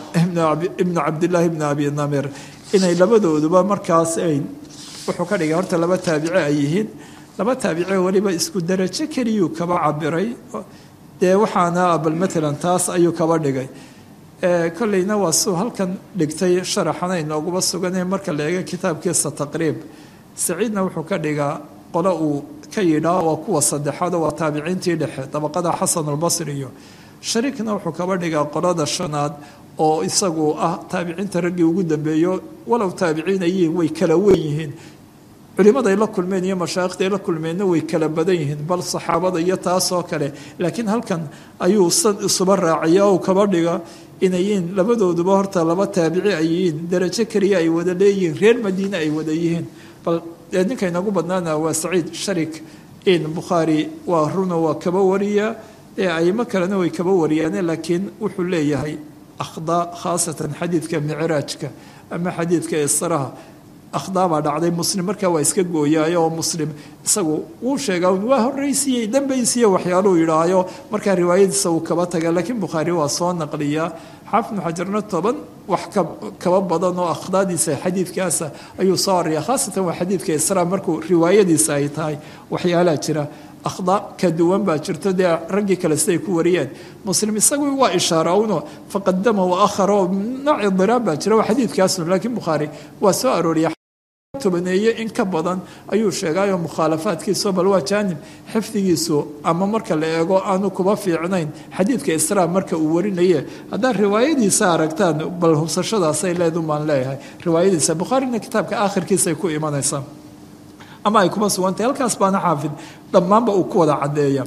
ibnu cabdillaahi ibnu abi namir inay labadooduba markaas ay wuxuu ka dhigay horta laba taabici ay yihiin laba taabici weliba isku darajo keliyuu kaba cabiray dee waxaana bal matalan taas ayuu kaba dhigay kolleyna waa suu halkan dhigtay sharaxana inooguba suganee marka la eego kitaabkiisa taqriib saciidna wuxuu ka dhigaa qolo uu ka yidhaa waa kuwa saddexaado waa taabiciintii dhexe dabaqada xasanulbasri iyo shariikna wuxuu kaba dhigaa qolada shanaad oo isagu ah taabiciinta raggii ugu dambeeyo walow taabiciin ay yihiin way kala wen yihiin culimaday la kulmeen iyo mashaayikhday la kulmeenna way kala badan yihiin bal saxaabada iyo taasoo kale laakiin halkan ayuu san isuba raaciya oo kaba dhiga inayiin labadooduba horta laba taabici ay yihiin darajo keliya ay wada leeyihiin reer madiine ay wada yihiin bal ninka inagu badnaana waa saciid sharik in bukhaari waa runa waa kaba wariya aimo kalena way kaba wariyaane laakiin wuxuu leeyahay akhdaa khaasatan xadiidka micraajka ama xadiidka israha akhdaa baa dhacday muslim markaa waa iska gooyaayo oo muslim isagu wuu sheegaa waa horreysiiyey dambaysiiye waxyaaluhu yidhaahayo markaa riwaayadiisa uu kaba taga laakiin bukhaari waa soo naqliyaa xaafid ibnu xajarna toban wax kaba badan oo akhdaadiisa xadiidkaasa ayuu soo ariya khaasatan waa xadiidka isra markuu riwaayadiisa ay tahay waxyaalaha jira akhdaa ka duwan baa jirto dee raggii kale siday ku wariyeen muslim isagu waa ishaara uno faqadama wa akhara oo nooc idiraab baa jira waa xadiidkaasun laakiin bukhaari waa soo arooriya tobaneeye in ka badan ayuu sheegaayo mukhaalafaadkiiso bal waa jaanib xifdigiisu ama marka la eego aanu kuba fiicnayn xadiidka israa marka uu warinaye haddaad riwaayadiisa aragtaan bal hubsashadaasay leedumaan leeyahay riwaayadiisa bukhaarina kitaabka aakhirkiisay ku imanaysaa ama ay kuma sugantahay halkaas baana xaafid dhammaanba uu ku wada caddeeya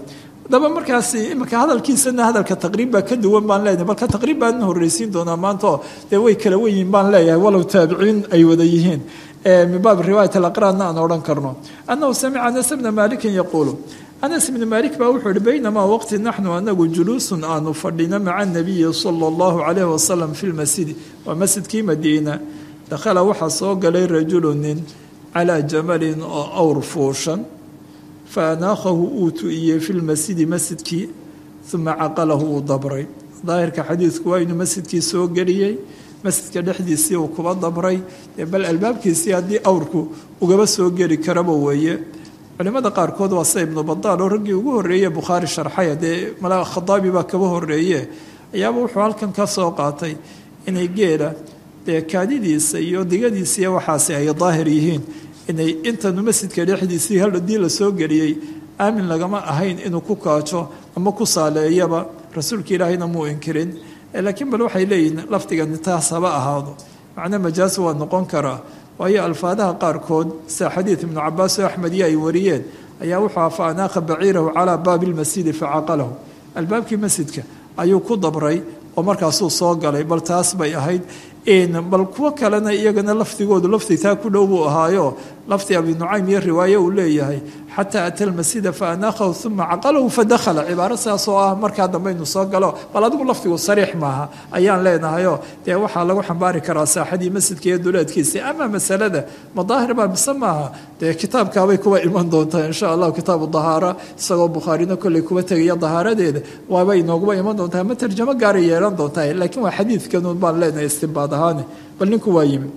haddaba markaasi imika hadalkiisana hadalka taqriib baa ka duwan baan leenahay balka taqriib baan horreysiin doonaa maanto dee way kala wenyihin baan leeyahay walow taabiciin ay wada yihiin min baab riwaayat alaqraanna aan odhan karno annahu samica anas bna maalikin yaquulu anas ibni maalik baa wuxuu ihi baynamaa waqti naxnu anagu juluusun aanu fadhino maca nabiyi sala allahu calayhi wasalam fi lmasjidi waa masjidkii madiina dakhala waxaa soo galay rajulu nin calaa jamalin oo awr fuushan fa anaakhahu uu tu'iyey fi lmasjidi masjidkii uma caqalahu uu dabray daahirka xadiidku waa inuu masjidkii soo geliyey masjidka dhexdiisii uu kuba dabray bal albaabkiisii haddii awrku ugaba soo geli karaba weeye culimada qaarkood waa sida ibnu badaal oo raggii ugu horreeye bukhaari sharxaya dee malaa khadaabi baa kaba horreeye ayaaba wuxuu halkan ka soo qaatay inay geela dee kaadidiisa iyo digadiisa iyo waxaasi ay daahir yihiin inay intanu masjidka dhexdiisii hadii la soo geliyey aamin lagama ahayn inuu ku kaajo ama ku saaleeyaba rasuulka ilaahayna muu inkirin laakiin bal waxay leeyihiin lafdigani taas haba ahaado macna majaas waa noqon karaa waayo alfaadaha qaarkood sida xadiid ibnu cabaas oo axmediya ay wariyeen ayaa wuxuu aha fa anaaqa baciirahu calaa baabi lmasjidi facaqalahu albaabkii masjidka ayuu ku dabray oo markaasuu soo galay bal taas bay ahayd bal kuwo kalena iyagana lafdigoodu lafdi taa ku dhow buu ahaayo lafdi abi nucaym iyo riwaaye uu leeyahay xataa ata lmasjida fa anaakhahu uma caqalahu fadakhala cibaaro saas oo ah markaa dambe inuu soo galo bal adigu lafdigu sariix maaha ayaan leenahayo dee waxaa lagu xambaari karaa saaxadii masjidka iyo duleedkiisii ama masalada madaahir baa mise maaha dee kitaabkaabay kuwa iman doontaa insha allahu kitaabu dahaara isagoo bukhaarina kolley kuba tegaya dahaaradeeda waaba inooguba iman doontaa ma tarjamo gaaray yeelan doontaa laakiin waa xadiidkanuun baan leenahay istinbaad ahaane bal ninku waa yimi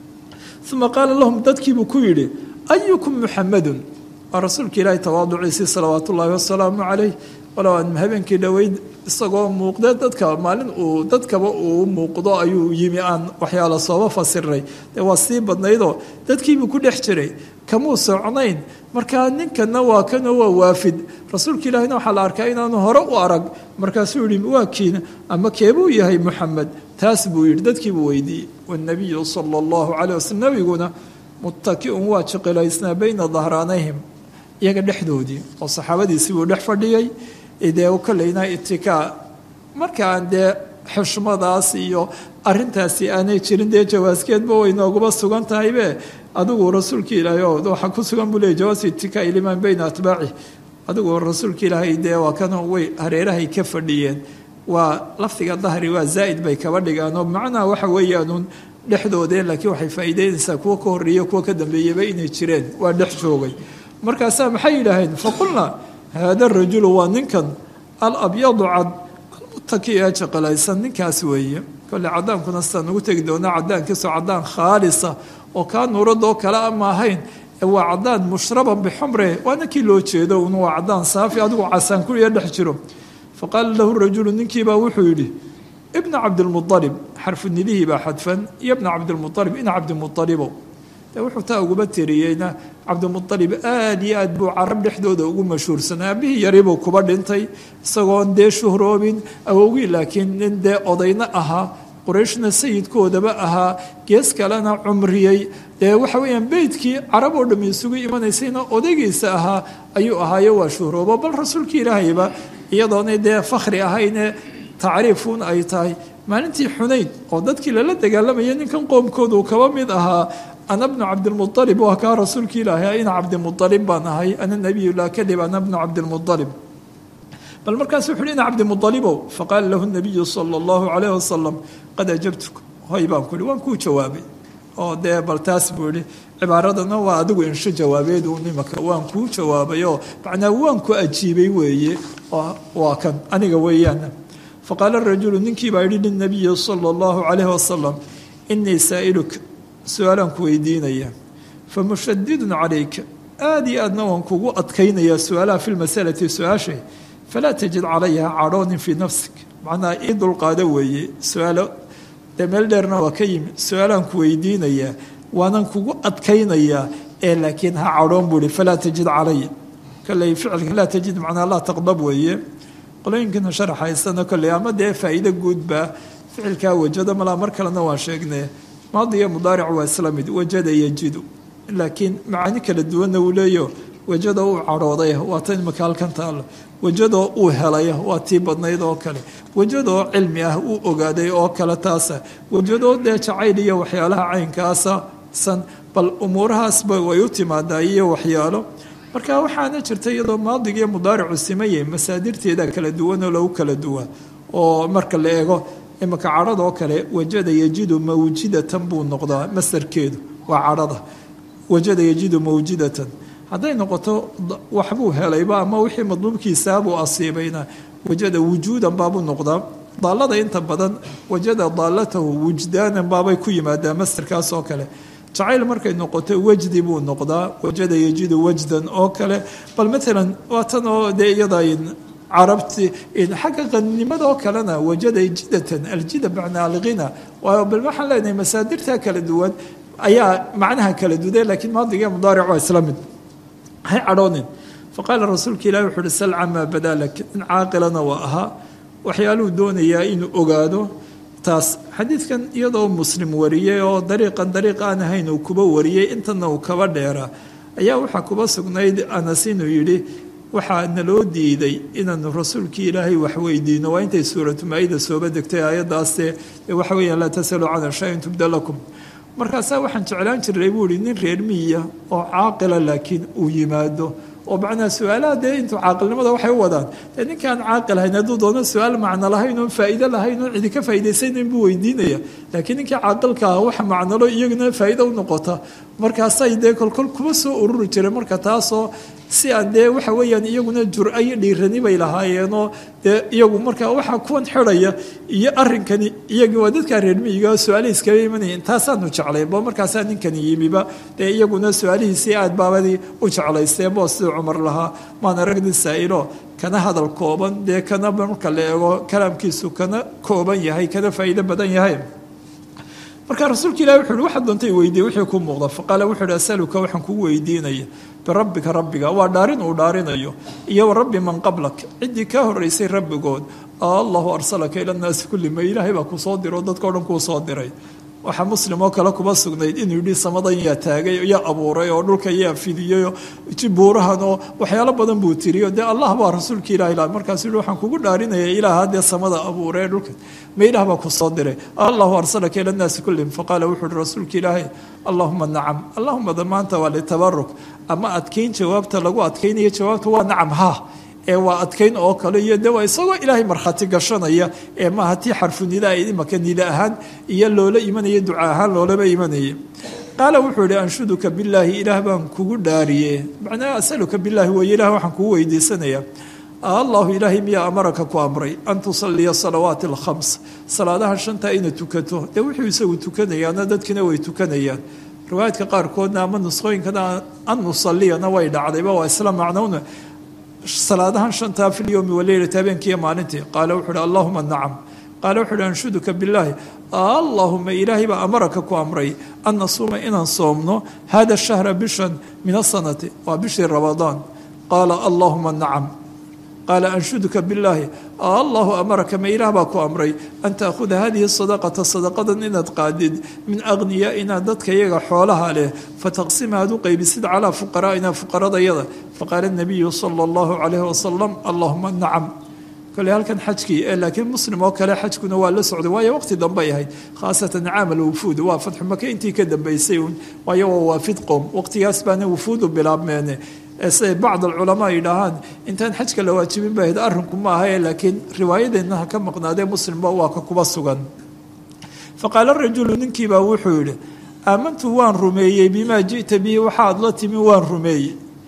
uma qaala lahum dadkiibuu ku yidhi ayukum muxamadun waa rasuulka ilaahi tawaaduciisii salawaat ullaahi wasalaamu calayh walow aan habeenkii dhoweyd isagoo muuqdee dadka maalin uu dadkaba uu muuqdo ayuu yimi aan waxyaala sooba fasiray dee waa sii badnaydoo dadkiibuu ku dhex jiray kamuu socnayn markaa ninkana waa kanoo waa waafid rasuulka ilaahina waxaa la arkaa inaanu hore u arag markaasuu yihi waa kiina ama keebuu yahay muxamed taas buu yidhi dadkiibuu weydiiyey wanabiyu sala allahu calayh waslm nabiguna muttakiun waa jiqilaysnaa bayna dahraanayhim iyaga dhexdoodii oo saxaabadiisii buu dhex fadhiyey dee kolleyna itikaa markaan dee xushmadaas iyo arintaasi aanay jirin dee jawaaskeedba way nooguba sugan tahaybe adigu rasuulka ilaahay oo waxaa ku sugan buu leey jawaasu itikaa ilimaan bayna atbaaci adigu rasuulka ilaahay dee waa kan way hareerahay ka fadhiyeen waa lafdiga dahri waa zaa'id bay kaba dhigaan oo macnaha waxa weeyaanuun dhexdoodee laakiin waxay faa'iideynaysaa kuwa ka horreeya kuwa ka dambeeyaba inay jireen waa dhex joogay markaasaa maxay yidhaaheen faqulna haada rajulu waa ninkan alabyadu cad almutaki ee jaqalaysan ninkaas weeye kolle cadaankuna sidaan ugu tegi doonaa cadaankiisoo cadaan khaalisa oo kaa nuuradoo kale ama ahayn waa cadaan mushraban bixumre waa ninkii loo jeedo un waa cadaan saafi adigu casaan kuliya dhex jiro faqaala lahu rajulu ninkiibaa wuxuu yidhi ibna cabdilmualib xarfu nidihii baa xadfan iyo bna cabdilmualib ina cabdimualibow de wuxuu taa uguba tiriyeyna cabdimualib aad iyo aad buu carab dhexdooda ugu mashhuursanaa aabihii yaribuu kuba dhintay isagoon dee shuhroobin awowgii laakiin nin dee odayna ahaa qurayshna sayidkoodaba ahaa gees kalena cumriyey dee waxa weeyaan beydkii carab oo dham isugu imanaysayna odaygiisa ahaa ayuu ahaayo waa shuhroobo bal rasuulkii ilaahayba iyadoonay dee fakhri ahayne tacriifuun ay tahay maalintii xunayd oo dadkii lala dagaalamaya ninkan qoomkoodu kaba mid ahaa ana bnu cabdilmualib waa kaa rasuulka ilaahay ina cabdimualib baan ahay ana nabiyu laa kadib ana bnu cabdilmualib bal markaas wuxu uhi ina cabdimualibow faqaala lahu nabiyu sala allahu calayh wasalam qad ajabtuk hoy baan ku ihi waan kuu jawaabay oo dee bal taas buu ihi cibaaradana waa adigu insho jawaabeed uu nimaka waan kuu jawaabay oo macnaa waan ku ajiibay weeye waa kan aniga weeyaan faqaala rajulu ninkii baa yihi linabiyi sala allahu calayh wasalam inii saa'iluka su-aalaan ku weydiinaya famushadidun calayka aada iyo aadna waan kugu adkaynayaa su-aalaha fi lmasalati su-aashay falaa tajid calayha cadhoonin fii nafsik macnaha ii dulqaado weeye su-aalo dee meel dheerna waa ka yimi su-aalaan ku weydiinayaa waanan kugu adkaynayaa ee laakiin ha cadhoon buu ihi falaa tajid calaya kolley ficilka laa tajid macnaa laa taqdab weeye qolooyinkana sharaxaysana kolley ama dee faa'iido guudbaa ficilkaa wajada malaa mar kalena waan sheegnay maadi iyo mudaaric waa isla mid wajada yajidu laakiin macaani kala duwanna uu leeyo wejadoo uu cadhooday waa tan imaka halkan taalo wejadoo uu helay waa tii badnayd oo kale wejadoo cilmi ah uu ogaaday oo kale taasa wejadoo dee jacayl iyo waxyaalaha caynkaasa san bal umuurahaasba way u timaadaa iyo waxyaalo marka waxaana jirta iyadoo maadiga iyo mudaaricu simayay masaadirteeda kala duwan oo lagu kala duwaa oo marka la eego imaka cadhadoo kale wajada yajidu mawjidatan buu noqdaa masarkeedu waa cadhada wajada yajidu mawjidatan hadday noqoto waxbuu helayba ama wixii madluubkiisaabuu asiibayna wajada wujuudan baabuu noqdaa daalada inta badan wajada daalatahu wujdaanan baabay ku yimaadaa masarkaas oo kale jacayl markay noqoto wajdi buu noqdaa wajada yajidu wajdan oo kale bal maalan waa tan oo dee iyada carabti xagga qanimadoo kalena wajada jidatan aljida bacna alghina waayo bal waxaan leenahay masaadirta kala duwan ayaa macnaha kala duday laakiin maadiga mudaaric waa isla mid hay cadhoonin faqaala rasuulka ilahi wuxu uhi sal camaa badalak in caaqilana waa ahaa waxyaaluhu doonayaa inuu ogaado taas xadiidkan iyadoo muslim wariyey oo dariiqan dariiq aan ahayn uu kuba wariyey intana uu kaba dheeraa ayaa waxaa kuba sugnayd anas inuu yidhi waxaa naloo diiday inaanu rasuulkii ilaahay wax weydiino waa intay suuratu maa-ida sooba degtay aayadaaste waxa weeyaan laa tasaluu cana shayin tubda lakum markaasaa waxaan jeclaan jiray buu ihi nin reer miya oo caaqila laakiin uu yimaado oo macnaha su-aalaha dee intuu caaqilnimada waxay u wadaan dee ninkaan caaqil hayn hadduu doono su-aal macno lahayn oon faa'iido lahayn oon cidi ka faa'idaysaynayn buu weydiinaya laakiin ninkii caaqilka ah waxa macnalo iyaguna faa'iido u noqota markaasay dee kolkol kuma soo ururi jiray marka taasoo si aan dee waxa weeyaan iyaguna jur-a iyo dhiirani bay lahaayeenoo dee iyagu marka waxaa kuwan xidhaya iyo arrinkani iyagii waa dadkaa reermiyiga su-aalihi iskaba imanayeen taasaanu jeclay bo markaasaa ninkani yimiba dee iyaguna su-aalihiisii aad baabadii u jeclaystee bo siduu cumar lahaa maana ragdi saa'ilo kana hadal kooban dee kana marka la eego kalaamkiisu kana kooban yahay kana faa'iido badan yahay marka rasuulka ilahi wuxu uhi waxaad doontay weydiiye wixii ku muuqda faqaala wuxu uhi asaluka waxaan kugu weydiinaya birabbika rabbiga waa dhaarin uu dhaarinayo iyo wa rabbi man qablak ciddii kaa horraysay rabbigood allahu arsalaka ila nnaasi kulli ma ilaahay baa ku soo diro dadkao dhan kuu soo diray waxaa muslim oo kale kuba sugnayd inuu yidhi samadan yaa taagay yaa abuuray oo dhulka yaa fidiyey oo buurahan oo waxyaalo badan buu tiriyo dee allah baa rasuulka ilahi la markaasuu yihi waxaan kugu dhaarinaya ilaaha dee samada abuuray dhulka ma ilaah baa ku soo diray allahu arsalaka ila nnaasi kullihim faqaala wuxuu uhi rasuulka ilaahay allahuma nacam allahuma damaanta waa litabaruk ama adkayn jawaabta lagu adkaynayo jawaabta waa nacam ha ee waa adkayn oo kale iyo de waa isagoo ilaahay markhaati gashanaya ee maaha tii xarfunida ay imaka nida ahaan iyo loola imanaya duca ahaan loolaba imanaya qaala wuxuu yihi anshuduka billaahi ilaah baan kugu dhaariye macnaa asaluka billaahi weeye ilah waxaan kugu weydiisanaya allahu ilaahay miyaa amaraka ku amray an tusaliya salawaati alkhams salaadaha shanta ina tukato dee wuxuu isagu tukanayaana dadkina way tukanayaan riwaayadka qaarkoodna ama nusqooyinkana an nusaliyana way dhacdayba waa isla macnowna salaadahan shantaa fi lyowmi waleylati habeenkiiyo maalintii qaala wuxu uhi allahuma nacam qaala wuxu uhi anshuduka billaahi allahuma ilaahay baa amaraka ku amray an nasuuma inaan soomno hada shahra bishan min asanati waa bishii ramadaan qaala allahuma nacam qaala anshuduka billaahi allahu amaraka ma ilaah baa ku amray an taakhuda hadihi sadaqata sadaqadan inaad qaadid min agniyaaina dadka iyaga xoolaha leh fataqsima aad u qaybisid calaa fuqaraa'ina fuqaradayada faqaala nabiyu sala allahu calayhi wasalam allahuma nacam kole halkan xajkii ee laakiin muslim oo kale xajkuna waa la socday waayo waqti dambay ahayd khaasatan caamal wufuud waa fatxu maka intii ka dambeysay waayo waa waafid qoom waqtigaas baana wufuudu bilaabmeene siday bacd alculamaa yidhaahaan intaan xajka la waajibin ba ahayd arrinku ma aha laakiin riwaayadeenna ha ka maqnaadee muslimba waa ka kuba sugan faqaala rajulu ninkiibaa wuxuu yidhi aamantu waan rumeeyey bimaa ji'ta bihi waxaad la timi waan rumeeyey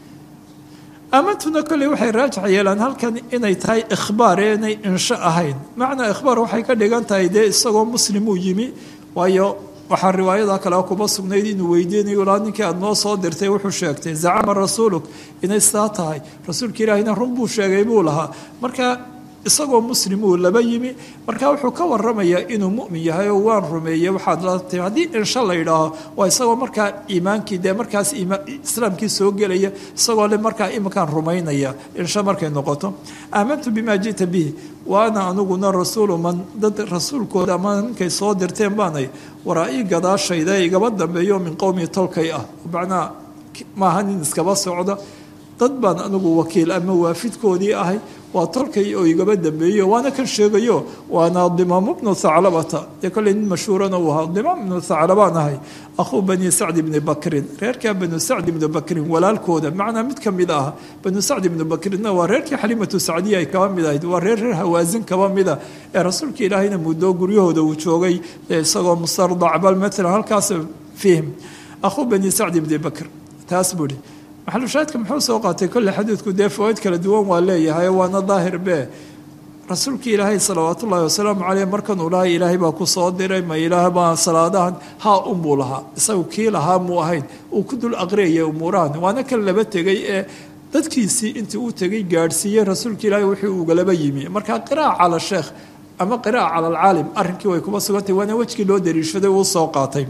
aamantuna kolley waxay raajax yeelaan halkan inay tahay ikhbaar ee inay insho ahayn macnaa ikhbaar waxay ka dhigan tahay dee isagoo muslim uu yimi waayo waxaa riwaayada kale kuba sugnayd inuu weydiinayo ilaa ninkii aada noo soo dirtay wuxuu sheegtay zacama rasuuluk inay sidaa tahay rasuulka ilaahina run buu sheegay buu lahaa marka isagoo muslim uu laba yimi marka wuxuu ka waramayaa inuu mu'min yahay oo waan rumeeyey waxaad la timi haddii insha la yidhaaho waa isagoo markaa iimaankii dee markaas islaamkii soo gelaya isagoo le markaa iminkaan rumaynaya insha markay noqoto aamantu bimaa ji'ta bihi waana aniguna rasuulu man dad rasuulkooda ama ninkay soo dirteen baanay waraa-ii gadaashayda igaba dambeeyo min qowmi tolkay ah macnaa maaha nin iskaba socda dad baan anigu wakiil ama waafidkoodii ahay waa tolkay oo igaba dambeeyo waana kan sheegayo waana dimaamu bnu thaclabata dee kolley nin mashhuurana uu ahaa dimaam ibnu thaclabaan ahay akhuu bani sacd ibni bakrin reerkaa banu sacd ibni bakrin walaalkooda macnaa mid ka mid ah banu sacd ibni bakrinna waa reerkii xaliimatu sacdiya ay kaba mid ahayd waa reer reer hawaasin kaba mida ee rasuulka ilaahayna muddo guryahooda uu joogay isagoo mustardac bal maalan halkaas fiihim akhuu bani sacd ibni bakr taas buuhi maxalushaadka muxuu soo qaatay kolle xadiidku dee fawaaid kala duwan waa leeyahay waana daahir be rasuulkii ilaahay salawaat ullaahi wasalaamu caleyh markan uu lahay ilaahay baa ku soo diray ma ilaah baa salaadahan haa unbuu lahaa isagu kii lahaa muu ahayn uu ku dul aqriyaya umuurahan waana kan laba tegay ee dadkiisii intii uu tegay gaadhsiiyey rasuulka ilaahay wixii ugalaba yimi marka qiraaca cala sheekh ama qiraaca cala alcaalim arrinkii way kuma sugantay waana wejkii loo dariishaday uu soo qaatay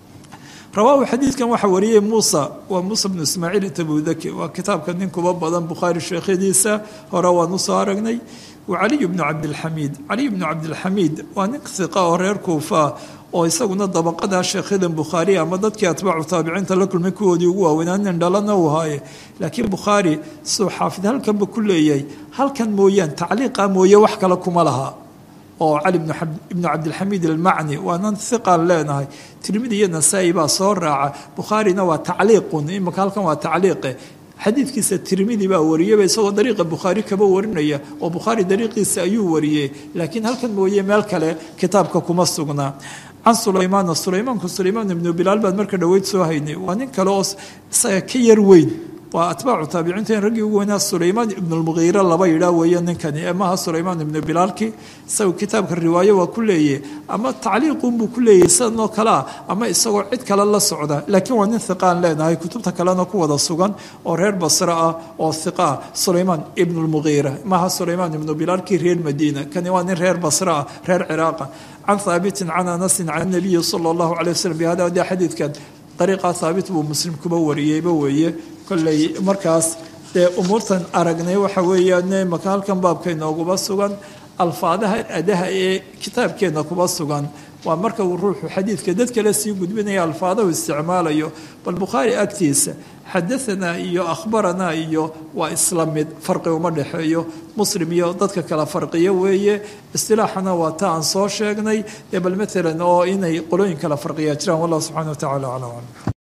rawaahu xadiidkan waxaa wariyey muusa waa muusa bnu ismaaciil tabudaki waa kitaabka nin kuba badan bukhaari sheekhadiisa hore waan usoo aragnay wa caliy bnu cabdilxamiid caliy bnu cabdilxamiid waa nin hiqa oo reer kuufa oo isaguna dabaqada sheekhadan bukhaari ama dadkii atbaacu taabiciinta la kulmay kuwoodii ugu waaweynaa nin dhalana uu haaye laakiin bukhaari siduu xaafid halkanba ku leeyahay halkan mooyaan tacliiqa mooye wax kale kuma laha oo cali ibnu cabdilxamiid almacni waanan hiqaan leenahay tirmidi iyo nasaa-i baa soo raaca bukhaarina waa tacliiqun imika halkan waa tacliiqe xadiidkiisa tirmidi baa wariyaba isagoo dariiqa bukhaari kaba warinaya oo bukhaari dariiqiisa ayuu wariyey laakiin halkan mooye meel kale kitaabka kuma sugnaa can sulaymaana sulaymaanku sulaymaan ibnu bilaal baan marka dhoweyd soo haynay waa nin kale oo isaga ka yar weyn waa atbaacu taabiciinta in raggii ugu weynaa sulaymaan ibnu lmugiira laba yidhaa weeye ninkani ee maaha sulaymaan ibnu bilaalki isagu kitaabka riwaayo waa ku leeyahy ama tacliiqunbuu ku leeyahy sidanoo kale ah ama isagoo cid kale la socda laakiin waa nin hiqaan leenahay kutubta kalena ku wada sugan oo reer basre ah oo hiqa ah sulaymaan ibnu lmugiira maaha sulaymaan ibnu bilaalkii reer madiina kani waa nin reer basre ah reer ciraaqa can haabitin can anasin can nabiyi sala allahu calay waslm bihada de xadiidkan dariiqa haabit buu muslim kuba wariyeyba weeye kolley markaas dee umuurtan aragnay waxa weeyaan maka halkan baabka inooguba sugan alfaadaha adaha ee kitaabkeenna kuba sugan waa marka uu ruuxu xadiidka dad kale sii gudbinaya alfaadahu isticmaalayo bal bukhaari agtiisa xadaanaa iyo akhbaranaa iyo waa isla mid farqi uma dhexeeyo muslim iyo dadka kala farqiyo weeye istilaaxana waa ta aan soo sheegnay ee bal maalan oo inay qolooyin kala farqiyaa jiraan wallah subxana wa tacala aclam